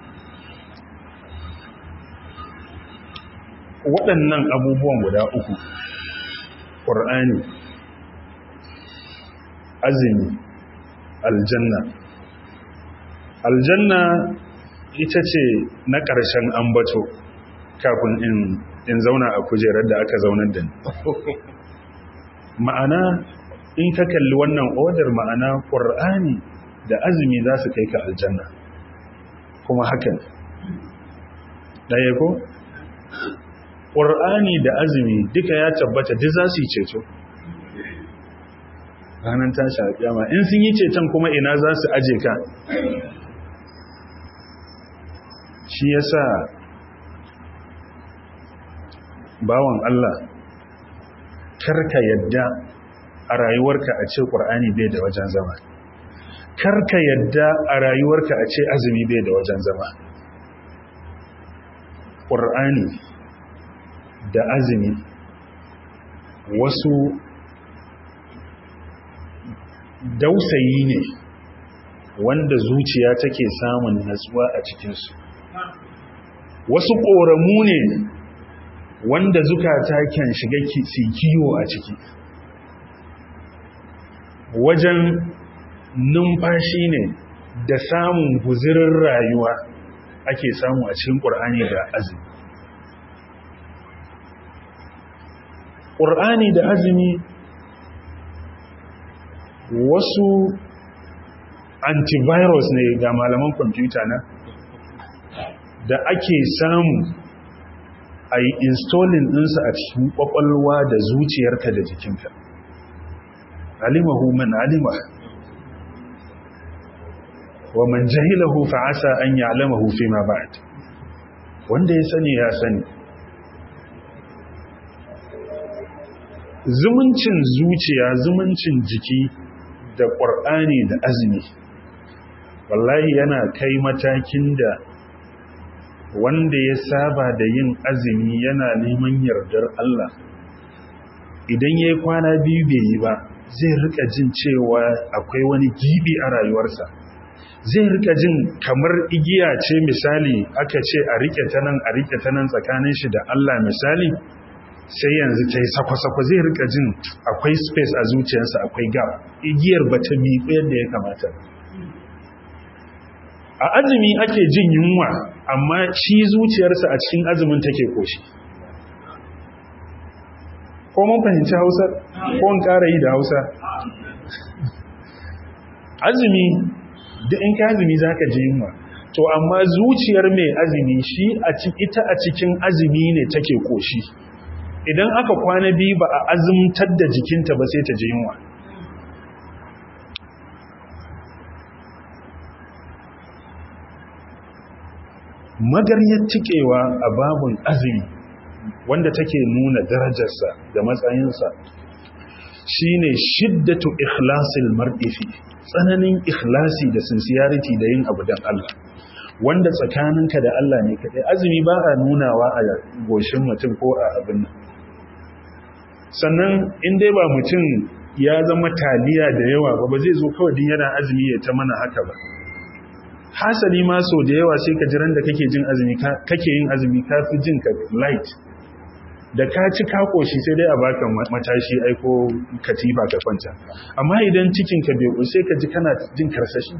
waɗannan abubuwan guda uku ƙur'ani azumi aljanna aljanna ita ce na ƙarshen ambato kafin in, in zauna a kujerar da aka zaunar da ni ma'ana in ka kalli wannan odar ma'ana ƙur'ani da azumi za su kai ka aljanna kuma hakan ɗaya ko ƙur'ani da azumi duka ya tabbata duk za su yi ceto ranar tashi a kyama in sun yi ceton kuma ina za su aje ka shi ya sa bawan Allah karka yadda a rayuwarka a ce ƙur'ani bai da wajen zama karka yadda a rayuwarka a ce azumi bai da wajen zama ƙur'ani da azumi wasu dausayi ne wanda zuciya take samun natsuwa a cikinsu wasu ƙoramu ne wanda zukata kan shiga kiwo a ciki wajen numfashi ne da samun guzirin rayuwa ake samu a cikin ƙur'ani da azumi ƙur'ani da azumi wasu antivirus ne ga malaman kwamfuta na da ake samu a yi installing ɗinsa a cikin ƙwaƙwalwa da zuciyarka da jikinka alimahu man alima wa man jahilahu fa'asa an ya'lamahu fi ma ba'd wanda ya sani ya sani zumuncin zuciya zumuncin jiki da ƙwar'ani da azumi wallahi yana kai matakin da wanda ya saba da yin azumi yana neman yardar Allah idan ya yi kwana biyu bai yi ba zai rika jin cewa akwai wani gibi a rayuwarsa zai rika jin kamar igiya ce misali aka ce a rike ta nan a rike ta nan tsakanin shi da Allah misali sai yanzu ta yi sakwa-sakwa zai rika jin akwai space a zuciyarsa akwai gap igiyar ba ta miƙo yadda ya kamata a azumi ake jin yunwa amma shi zuciyarsa a cikin azumin take koshi ko mun fahimci hausa ko in ƙara yi da hausa azumi da in ka azumi za ka ji yunwa to amma zuciyar mai azumi shi ita a cikin azumi ne take koshi idan aka kwana biyu ba a azumtar da jikinta ba sai ta ji yunwa magaryar cikewa a babun azumi wanda take nuna darajarsa da matsayinsa shine shiddatu ikhlasil mar'i fi tsananin ikhlasi da sincerity da yin abu dan Allah wanda tsakaninka da Allah ne kadai azumi ba a nunawa a goshin mutum ko a abin nan sannan in dai ba mutum ya zama taliya da yawa ba ba zai zo kawai din yana azumi ya ta mana haka ba hasali ma so da yawa sai ka jiran da kake jin azumi kake yin azumi ka fi jin ka light da ka ci ka koshi sai dai a baka matashi aiko katifa ka kwanta amma idan cikin ka bai sai ka ji kana jin karsashi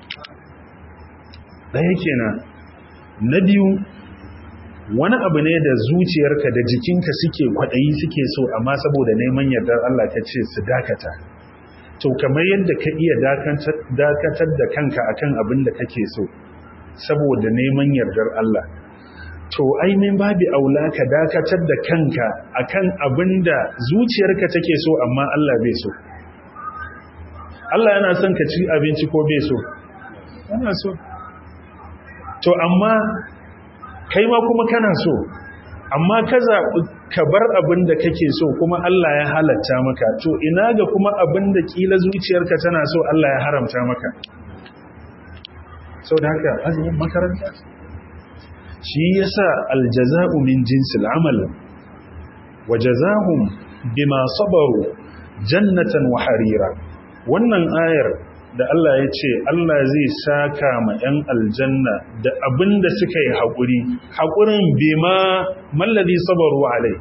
ɗaya kenan na biyu wani abu ne da zuciyarka da jikinka suke kwaɗayi suke so amma saboda neman yardar Allah ta ce su dakata to kamar yadda ka iya dakatar da kanka akan abin da kake so saboda neman yardar Allah to ainihin babi aula ka dakatar da kanka akan abin da zuciyarka take so amma Allah bai so Allah yana son ka ci abinci ko bai so yana so to amma kai ma kuma kana so amma ka zaɓi ka bar abin da kake so kuma Allah ya halatta maka to ina ga kuma abin da ƙila zuciyarka tana so Allah ya haramta maka sau da haka azumin makaranta shi yasa aljaza'u min jinsil amal wa jazahum bima sabaru jannatan wa harira wannan ayar da Allah ya ce Allah zai saka ma 'yan aljanna da abin da suka yi haƙuri haƙurin bima mallazi sabaru alai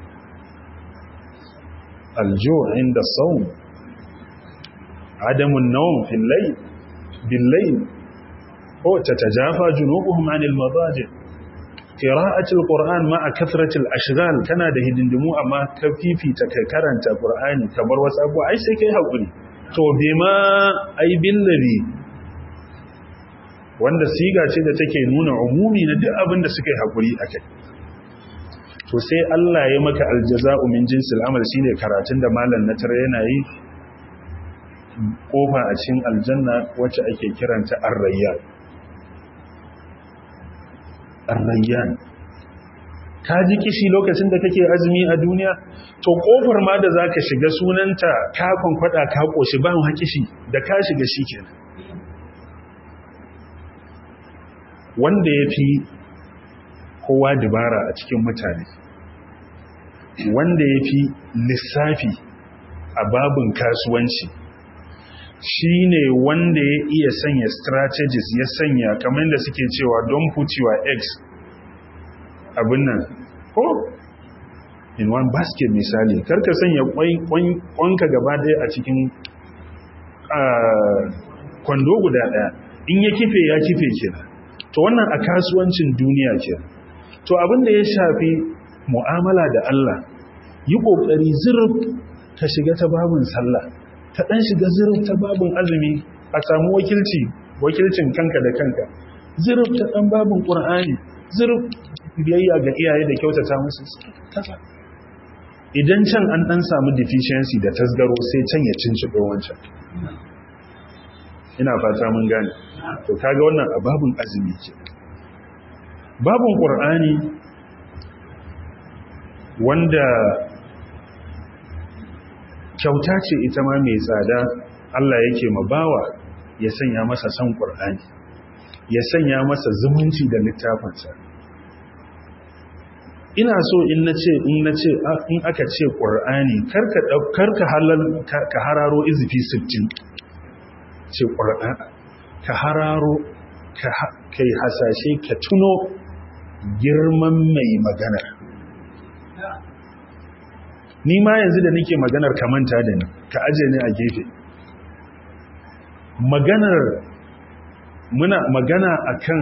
aljo inda saun adamun nawm fil layl bil layl ko tatajafa junubuhum anil madaji qira'atul qur'an ma'a kathratil ashghal kana da hidindimu amma ka fifita kai karanta qur'ani kamar wasu abu ai sai kai haƙuri to bima ai billabi wanda siga ce da take nuna umumi na duk abin da suka yi hakuri akai to sai Allah ya maka aljaza'u min jinsil amal shine karatun da malam na tare yana yi kofa a cikin aljanna wacce ake kiranta ar-rayyan ar-rayyan ka ji kishi lokacin da kake azumi a duniya to kofar ma da zaka shiga sunanta ka kwankwada ka koshi ba mu kishi da ka shiga shikenan wanda yafi kowa dubara a cikin mutane wanda yafi lissafi a babin kasuwanci shine wanda ya iya sanya strategies ya sanya kamar da suke cewa don put your eggs abin nan ko in one basket misali karka sanya kwanka gaba daya a cikin kwando guda daya in ya kife ya kife kenan to wannan a kasuwancin duniya kenan to abin da ya shafi mu'amala da Allah yi kokari zurf ka shiga ta babin sallah ka dan shiga zurf ta babin azumi a samu wakilci wakilcin kanka da kanka zurf ta dan babin qur'ani zurf biyayya ga iyaye da kyautata musu kaza idan can an dan samu deficiency da tasgaro sai can ya cincido wancan ina fata mun gane to kaga wannan ababun azumi ke babun qur'ani wanda kyauta ce ita ma mai tsada Allah yake mabawa ya sanya masa san qur'ani ya sanya masa zumunci da littafinsa ina so in na ce in na ce in aka ce ƙwar'ani karka halal ka hararo izifi 60 ce ƙwar'an ka hararo ka yi hasashe ka tuno girman mai maganar ni ma yanzu da nake maganar ka manta da ni ka aje ni a gefe maganar muna magana akan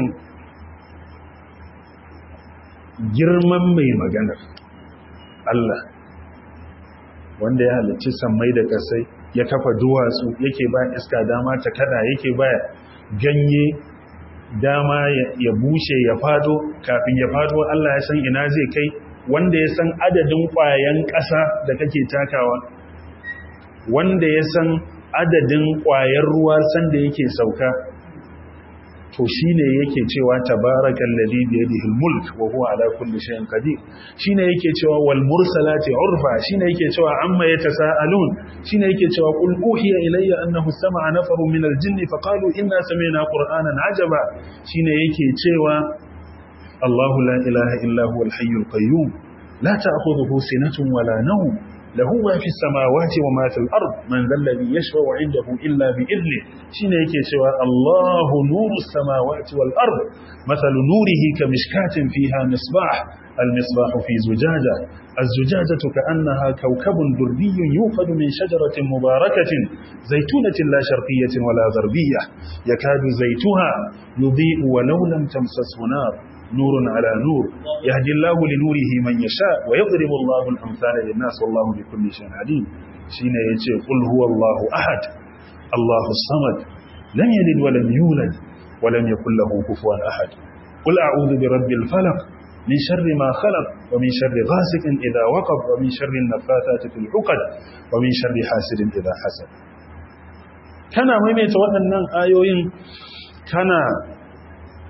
girman mai maganar Allah wanda ya halicci sammai da kasai ya kafa duwatsu yake ba iska dama ta kada yake ba ganye dama ya bushe ya fado kafin ya fado Allah ya san ina zai kai wanda ya san adadin ƙwayan ƙasa da kake takawa wanda ya san adadin ƙwayar ruwa sanda yake sauka to shine yake cewa tabarakal ladhi bi yadihi al-mulk wa huwa ala kulli shay'in qadir shine yake cewa wal mursalati urfa shine yake cewa amma yatasaalun shine yake cewa qul uhiya ilayya annahu sama'a nafarun min al-jinni faqalu inna sami'na qur'anan ajaba shine yake cewa Allahu la ilaha illa huwa al-hayyul qayyum la ta'khudhuhu sinatun wala nawm له ما في السماوات وما في الأرض من ذا الذي يشفع عنده إلا بإذنه شين يكي سوى الله نور السماوات والأرض مثل نوره كمشكاة فيها مصباح المصباح في زجاجة الزجاجة كأنها كوكب دربي يوقد من شجرة مباركة زيتونة لا شرقية ولا غربية يكاد زيتها يضيء ولو لم تمسسه نار نور على نور يهدي الله لنوره من يشاء ويضرب الله الأمثال للناس والله بكل شيء عليم شين يجي قل هو الله أحد الله الصمد لم يلد ولم يولد ولم يكن له كفوا أحد قل أعوذ برب الفلق من شر ما خلق ومن شر غاسق إذا وقب ومن شر النفاثات في العقد ومن شر حاسد إذا حسد كان ميميت waɗannan ayoyin kana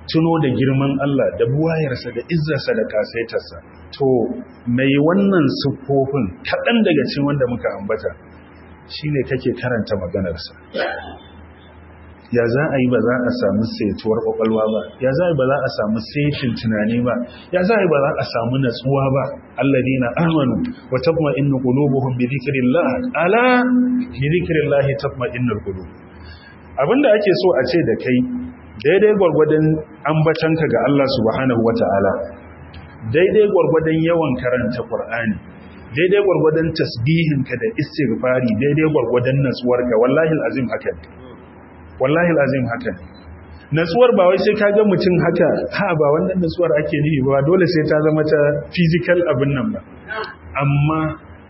tuno da girman Allah da buwayarsa da izzarsa da kasaitarsa to mai wannan siffofin kaɗan daga cikin wanda muka ambata shine kake karanta maganarsa ya za a yi ba za a samu saituwar kwakwalwa ba ya za a yi ba za a samu saitin tunani ba ya za a yi ba za a samu natsuwa ba alladina amanu wa tatma'innu qulubuhum bi dhikrillah ala bi dhikrillah tatma'innul qulub abinda ake so a ce da kai daidai gwargwadon ambatanka ga Allah subhanahu wata'ala daidai gwargwadon yawan karanta Qur'ani daidai gwargwadon tasbihinka da istighfari daidai gwargwadon natsuwarka wallahi alazim haka wallahi alazim haka natsuwar ba wai sai ka ga mutum haka ha ba wannan natsuwar ake nufi ba dole sai ta zama ta physical abin nan ba amma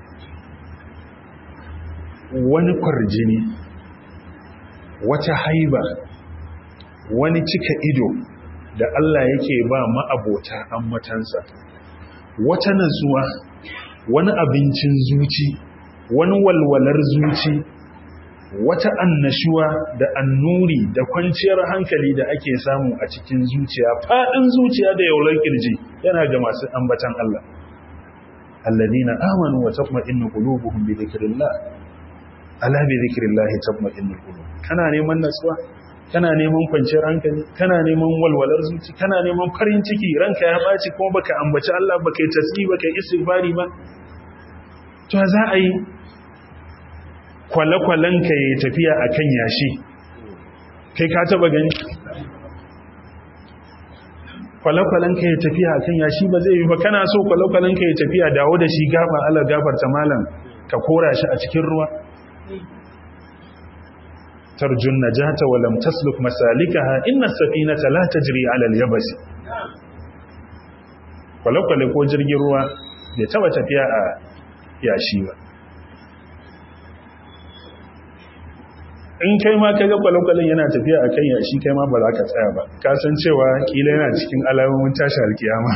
wani kwarjini wata haiba wani cika ido da Allah yake ba ma'abota ammatansa wata natsuwa wani abincin zuci wani walwalar zuci wata annashuwa da annuri da kwanciyar hankali da ake samu a cikin zuciya faɗin zuciya da yaular kirji yana ga masu ambatan Allah alladina amanu wa tatma'innu qulubuhum bi dhikrillah ala bi dhikrillah tatma'innu qulub kana neman natsuwa kana neman kwanciyar hankali kana neman walwalar zuci kana neman farin ciki ranka ya baci kuma baka ambaci Allah baka yi tasbih baka yi istighfari ba to za a yi kwale-kwalenka ya tafiya a kan yashi kai ka taba gani kwale-kwalenka ya tafiya a kan yashi ba zai yi ba kana so kwale-kwalenka ya tafiya dawo da shi gaba ala gafarta malam ka kora shi a cikin ruwa tarjun najata wa lam tasluk masalikaha inna safinata la tajri ala al-yabasi kwale-kwale ko jirgin ruwa bai taba tafiya a yashi ba in kai ma kaga kwale-kwalen yana tafiya a kan yashi kai ma ba za ka tsaya ba ka san cewa kila yana cikin alamomin tashi alkiyama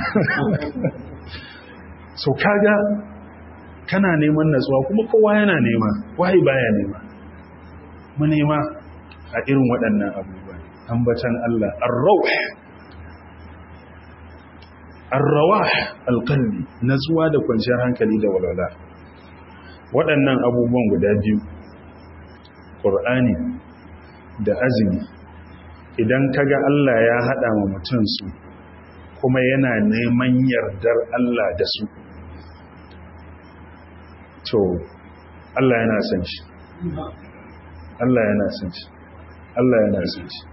so kaga kana neman natsuwa kuma kowa yana nema wai baya nema mu nema a irin waɗannan abubuwa ambatan Allah ar-rawh ar-rawah al-qalbi natsuwa da kwanciyar hankali da walwala waɗannan abubuwan guda biyu ƙur'ani da azumi idan kaga Allah ya haɗa wa mutum su kuma yana neman yardar Allah da su to Allah yana son shi Allah yana son shi Allah yana son shi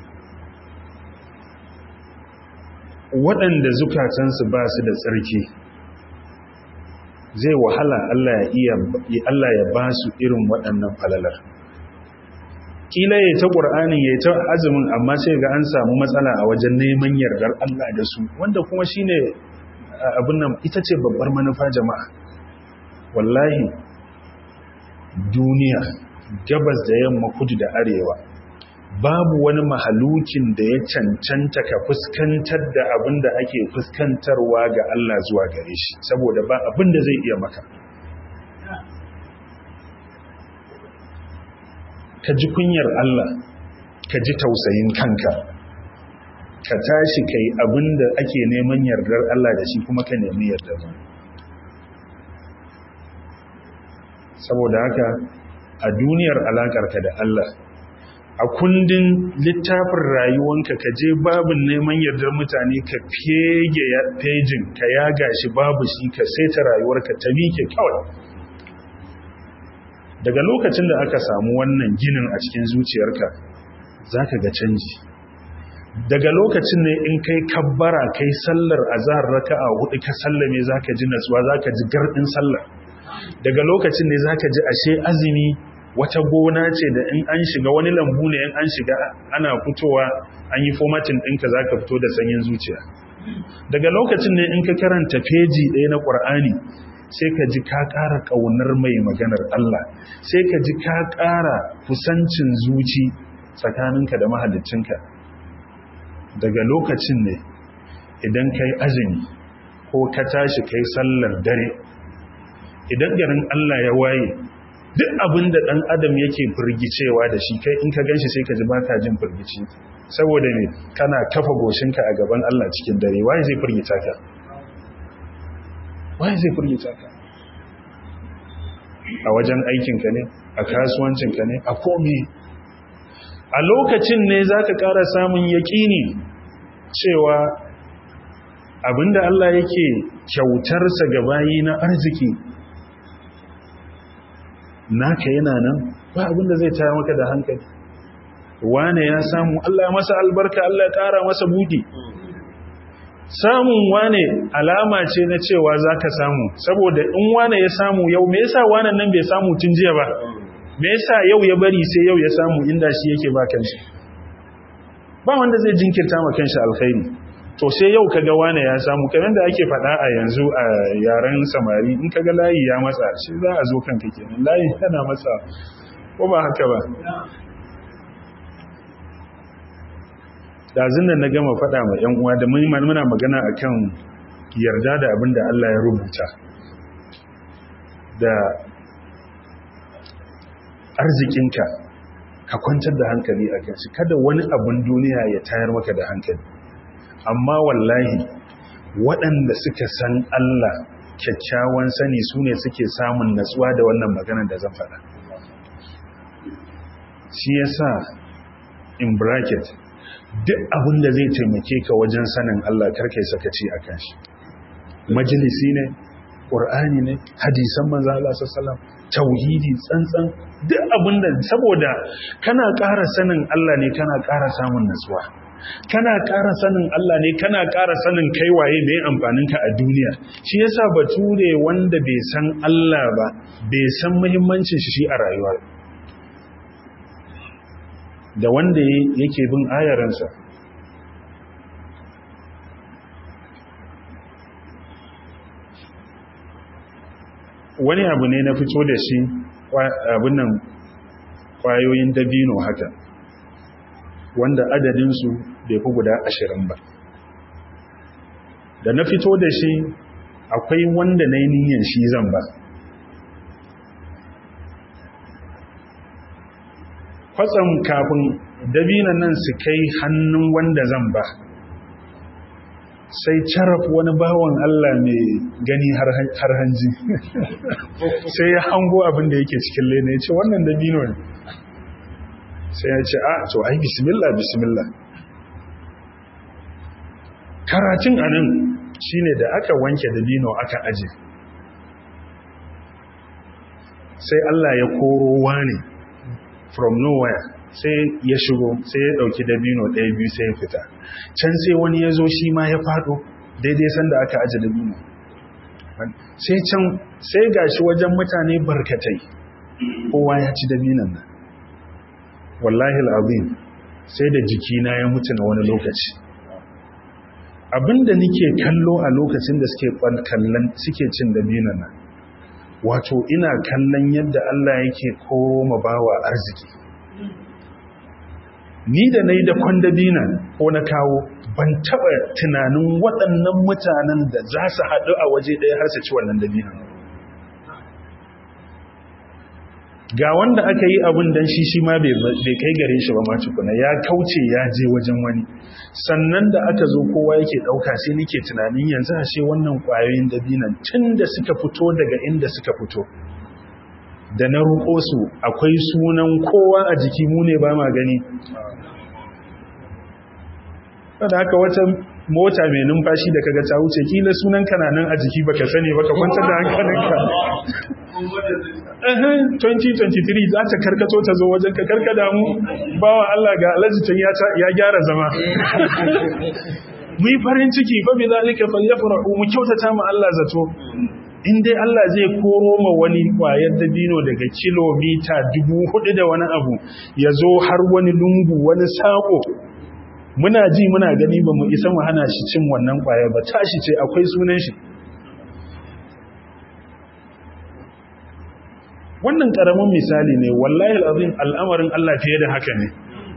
waɗanda zukatansu ba su da tsarki zai wahala Allah ya ba su irin waɗannan falalar kila ya ta ƙur'ani ya ta azumin amma sai ga an samu matsala a wajen neman yardar Allah da su wanda kuma shine abin nan ita ce babbar manufa jama'a wallahi duniya gabas da yamma kudu da arewa babu wani mahalukin da ya cancanta ka fuskantar da abin da ake fuskantarwa ga Allah zuwa gare shi saboda ba abin da zai iya maka ka ji kunyar Allah ka ji tausayin kanka ka tashi kai abin da ake neman yardar Allah da shi kuma ka nemi yardar ba saboda haka a duniyar alakarka da Allah a kundin littafin rayuwanka ka je babin neman yardar mutane ka fege fejin ka yaga shi babu shi ka saita rayuwarka ta mike kawai daga lokacin da aka samu wannan ginin a cikin zuciyarka za ka ga canji daga lokacin ne in kai kabbara kai sallar azhar raka'a hudu ka sallame za ka ji natsuwa za ka ji gardin sallar daga lokacin ne za ka ji ashe azumi wata gona ce da in an shiga wani lambu ne in an shiga ana fitowa an yi formatin ɗinka za ka fito da sanyin zuciya daga lokacin ne in ka karanta feji ɗaya na ƙwar'ani sai ka ji ka ƙara ƙaunar mai maganar Allah sai ka ji ka ƙara kusancin zuci tsakaninka da mahaliccinka daga lokacin ne idan ka yi azumi ko ka tashi ka yi sallar dare idan garin Allah ya waye duk abin da ɗan adam yake firgicewa da shi kai in ka ganshi sai ka ji baka jin firgici saboda ne kana kafa goshinka a gaban Allah cikin dare waye zai firgita ka waye zai firgita ka a wajen aikinka ne a kasuwancinka ne a komi a lokacin ne za ka ƙara samun yaƙini cewa abinda Allah yake kyautarsa ga bayi na arziki naka yana nan ba abinda zai tayar maka da hankali wane ya samu Allah ya masa albarka Allah ya ƙara masa budi samun wane alama ce na cewa za ka samu saboda in wane ya samu yau me yasa wane nan bai samu tun jiya ba me yasa yau ya bari sai yau ya samu inda shi yake ba kanshi ba wanda zai jinkirta ma kanshi alkhairi to sai yau kaga wane ya samu kamar da ake faɗa a yanzu a yaren samari in kaga layi ya matsa shi za a zo kanka kenan layi yana matsa ko ba haka ba dazin nan na gama faɗa ma ‘yan uwa da muna magana a kan yarda da abin da Allah ya rubuta da arzikinka ka kwantar da hankali a kan shi kada wani abin duniya ya tayar maka da hankali amma wallahi waɗanda suka san Allah kyakkyawan sani su ne suke samun natsuwa da wannan maganar da zan faɗa shi yasa in bracket duk abin da zai taimake ka wajen sanin Allah karkai sakaci a kan shi majalisi ne ƙur'ani ne hadisan manzo Allah sallallahu tauhidi tsantsan duk abin da saboda kana ƙara sanin Allah ne kana ƙara samun nutsuwa kana ƙara sanin Allah ne kana ƙara sanin kai waye mai amfanin ka a duniya shi yasa bature wanda bai san Allah ba bai san muhimmancin shi a rayuwa da wanda yake bin ayaransa wani abu ne na fito da shi abin nan kwayoyin dabino haka wanda adadinsu bai fi guda ashirin ba da na fito da shi akwai wanda na yi niyan shi zan ba kwatsam kafin dabinan nan su kai hannun wanda zan ba sai caraf wani bawan Allah mai gani har hanji sai ya hango abin da yake cikin lena ya ce wannan dabino ne sai ya ce a to ai bismillah bismillah karatun anan shine da aka wanke dabino aka aje sai Allah ya koro wani from nowhere sai ya shigo sai ya dauki dabino ɗaya biyu sai ya fita can sai wani ya zo shi ma ya fado daidai sanda aka aje dabino sai can sai gashi wajen mutane barkatai kowa ya ci dabinan nan wallahi al'azim sai da jikina ya mutu na wani lokaci abinda nike kallo a lokacin da suke kallon suke cin dabinan nan wato ina kallon yadda Allah yake koma bawa arziki ni da na yi da kwandabina ko na kawo ban taɓa tunanin waɗannan mutanen da za su haɗu a waje ɗaya har su ci wannan dabinan ga wanda aka yi abin dan shi shi ma bai kai gare shi ba ma tukuna ya kauce ya je wajen wani sannan da aka zo kowa yake ɗauka sai nake tunanin yanzu a ce wannan ƙwayoyin dabinan tun da suka fito daga inda suka fito da na roƙo su akwai sunan kowa a jiki mu ne ba ma gani da haka wata mota mai numfashi da kaga ta wuce kila sunan kananan a jiki baka sani baka kwantar da hankalinka 2023 za ta karkato ta zo wajen ka karkada mu bawa Allah ga alajitan ya gyara zama mu yi farin ciki fa bi zalika falyafrahu mu kyautata mu Allah zato in dai Allah zai koro ma wani kwayar dabino daga kilomita dubu hudu da wani abu ya zo har wani lungu wani sako muna ji muna gani ba mu isa mu hana shi cin wannan kwaya ba tashi ce akwai sunan shi wannan karamin misali ne wallahi alazim al'amarin Allah fiye da haka ne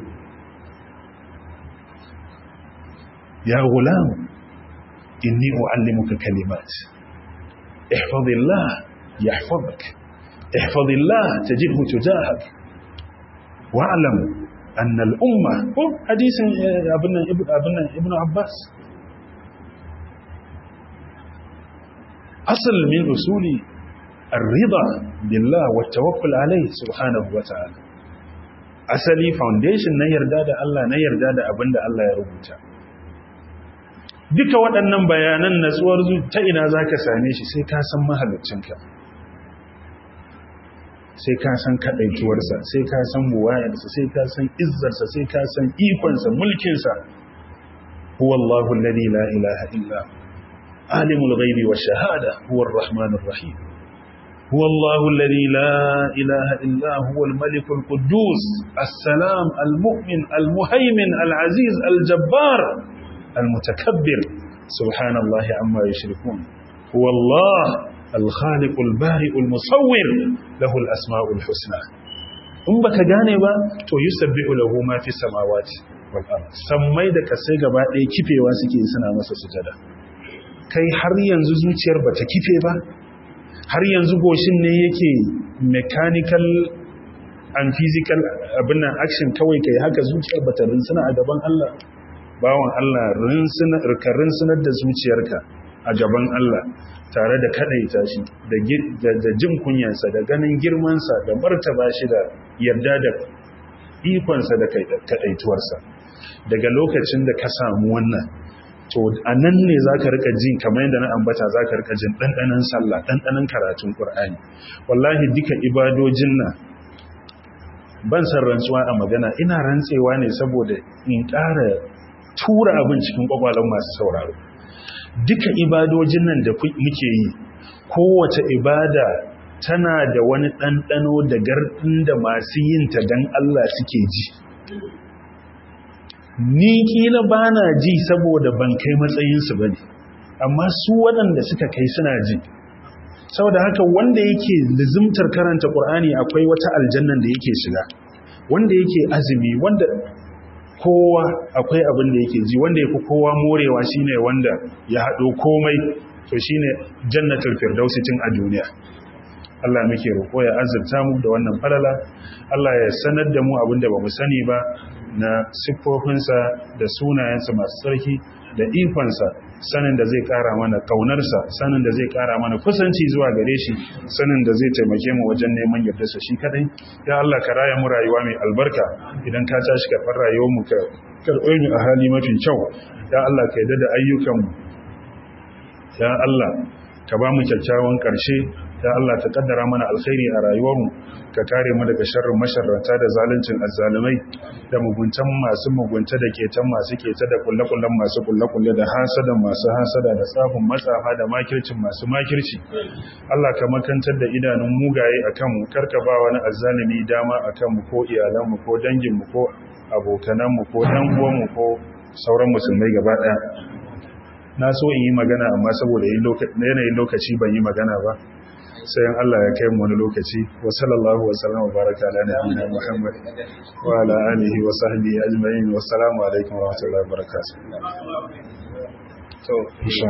ya gulam inni uallimuka kalimat ihfazillah yahfazuk ihfazillah tajidhu tujahak wa'lam annal umma ko hadisin abin nan ibnu abbas asal min usuli الرضا بالله والتوكل عليه سبحانه وتعالى asali foundation na yarda da Allah na yarda da abin da Allah ya rubuta duka waɗannan bayanan natsuwar ta ina za ka same shi sai ka san mahalicinka sai ka san kaɗaituwarsa sai ka san buwayarsa sai ka san izzarsa sai ka san ikonsa mulkinsa huwa Allahu alladhi la ilaha illa alimul ghaibi wash shahada huwa ar-rahmanur rahim هو الله الذي لا إله إلا هو الملك القدوس السلام المؤمن المهيمن العزيز الجبار المتكبر سبحان الله عما يشركون هو الله الخالق البارئ المصور له الأسماء الحسنى in baka gane ba to yusabbihu lahu ma fi samawati wal ard sammai da kasai gaba ɗaya kifewa suke suna masa sujada kai har yanzu zuciyar bata kife ba har yanzu goshin ne yake mechanical and physical abin nan action kawai kai haka zuciyar bata rinsuna a gaban Allah bawan Allah rinsunar da zuciyarka a gaban Allah tare da kadaita shi da jin kunyansa da ganin girmansa da martaba shi da yarda da ikonsa da kadaituwarsa daga lokacin da ka samu wannan to a nan ne za ka rika jin kamar yadda na ambata za ka rika jin ɗanɗanen sallah ɗanɗanen karatun ƙur'ani wallahi duka ibadojin nan ban san rantsuwa a magana ina rantsewa ne saboda in ƙara tura abin cikin ƙwaƙwalon masu sauraro duka ibadojin nan da muke yi kowace ibada tana da wani ɗanɗano da garɗin da masu yinta don Allah suke ji ni kila ba na ji saboda ban kai matsayinsu ba ne amma su waɗanda suka kai suna ji saboda haka wanda yake lizimtar karanta ƙur'ani akwai wata aljannan da yake shiga wanda yake azumi wanda kowa akwai abin da yake ji wanda yafi kowa morewa shine wanda ya haɗo komai to shine jannatul firdausi tun a duniya Allah muke roƙo ya azurta mu da wannan falala Allah ya sanar da mu abin da bamu sani ba na siffofinsa da sunayensa masu tsarki da ikonsa sanin da zai kara mana kaunarsa sanin da zai kara mana kusanci zuwa gare shi sanin da zai taimake mu wajen neman yardarsa shi kadai ya Allah ka raya mu rayuwa mai albarka idan ka tashi ka far rayuwar mu ka karɓe mu a hali mafi kyau ya Allah ka yarda da ayyukan mu ya Allah ka ba mu kyakkyawan ƙarshe ya Allah ta kaddara mana alkhairi a rayuwarmu ka kare mu daga sharrin masharrata da zaluncin azzalumai da muguntan masu mugunta da ketan masu keta da kullakullan masu kullakulle da hasadan masu hasada da tsafin matsafa da makircin masu makirci Allah ka makantar da idanun mugaye akan mu karka ba wani azzalumi dama akan mu ko iyalan mu ko dangin mu ko abokanan mu ko dan uwan mu ko sauran musulmai gaba daya na so in yi magana amma saboda yanayin lokaci ban yi magana ba sai in Allah ya kai mu wani lokaci wa sallallahu wa sallam wa baraka ala nabiyina Muhammad wa ala alihi wa sahbihi ajma'in wa assalamu alaikum wa rahmatullahi wa barakatuh to insha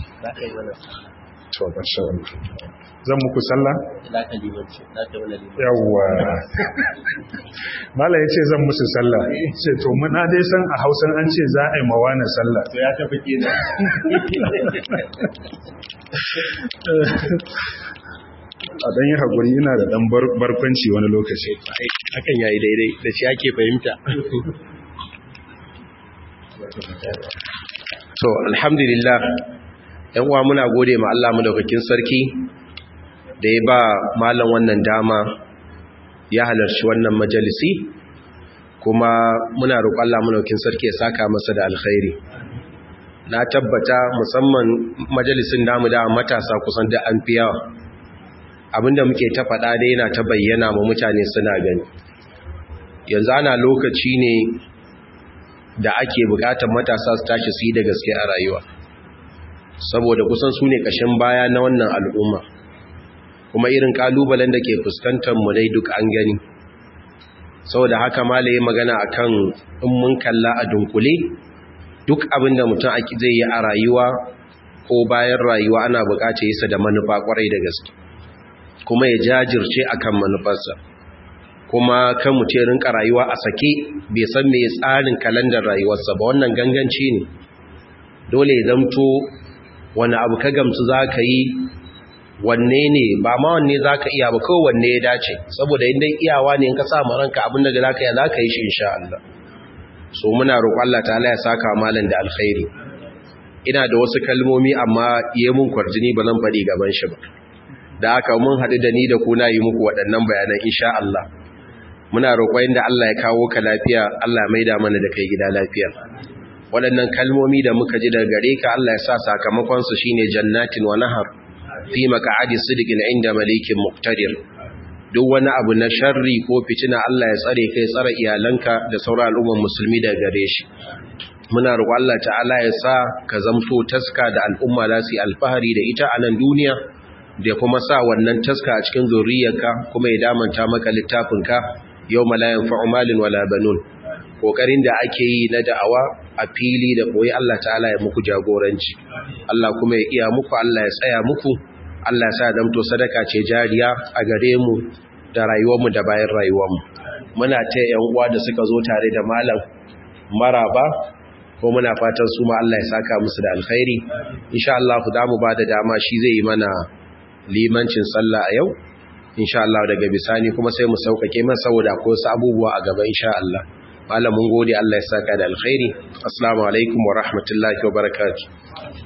to insha Allah zan muku sallah yawwa mala yace zan musu sallah ce to muna dai san a Hausan an ce za a yi mawana sallah to ya tafi kenan a ɗan yi haƙuri ina da ɗan barkwanci wani lokaci hakan yayi daidai da shi ake fahimta to alhamdulillah yan uwa muna gode ma Allah madaukakin sarki da ya ba malam wannan dama ya halarci wannan majalisi kuma muna roƙon Allah madaukakin sarki ya saka masa da alkhairi na tabbata musamman majalisin namu da matasa kusan da an fi yawa abinda muke ta faɗa dai yana ta bayyana ma mutane suna gani yanzu ana lokaci ne da ake bukatar matasa su tashi su yi da gaske a rayuwa saboda kusan su ne ƙashin baya na wannan al'umma kuma irin ƙalubalen da ke fuskantar mu dai duk an gani saboda haka malaye magana akan in mun kalla a dunkule duk abinda mutum zai yi a rayuwa ko bayan rayuwa ana bukatar yasa da manufa kwarai da gaske kuma ya jajirce akan manufarsa kuma kan mutum ya rinka rayuwa a sake bai san me tsarin kalandar rayuwarsa ba wannan ganganci ne dole ya zamto wani abu ka gamsu za ka yi wanne ne ba ma wanne za ka iya ba kawai wanne ya dace saboda inda iyawa ne in ka sa ranka abin da za ka yi za ka yi shi insha Allah so muna roƙon Allah ta'ala ya saka malam da alkhairi ina da wasu kalmomi amma yi mun kwarjini ba zan faɗi gaban shi ba da haka mun haɗu da ni da ku na yi muku waɗannan bayanan insha Allah muna roƙon da Allah ya kawo ka lafiya Allah ya maida mana da kai gida lafiya waɗannan kalmomi da muka ji daga gare ka Allah ya sa sakamakon su shine jannatin wa nahar fi maq'adi sidqin inda malikin muqtadir duk wani abu na sharri ko fitina Allah ya tsare kai tsare iyalanka da sauran al'umman musulmi daga gare shi muna roƙon Allah ta'ala ya sa ka zamto taska da al'umma za su yi alfahari da ita a nan duniya da kuma sa wannan taska a cikin zuriyarka kuma ya damanta maka littafinka yau malayan fa'umalin wala banun kokarin da ake yi na da'awa a fili da koyi Allah ta'ala ya muku jagoranci Allah kuma ya iya muku Allah ya tsaya muku Allah ya sa damto sadaka ce jariya a gare mu da rayuwarmu da bayan rayuwarmu muna ta yan uwa da suka zo tare da malam maraba ko muna fatan su ma Allah ya saka musu da alkhairi insha Allah ku damu ba da dama shi zai yi mana limancin sallah a yau insha Allah daga bisani kuma sai mu saukake masa saboda akwai wasu abubuwa a gaba insha Allah malamin gode Allah ya saka da alkhairi assalamu alaikum wa rahmatullahi wa barakatuh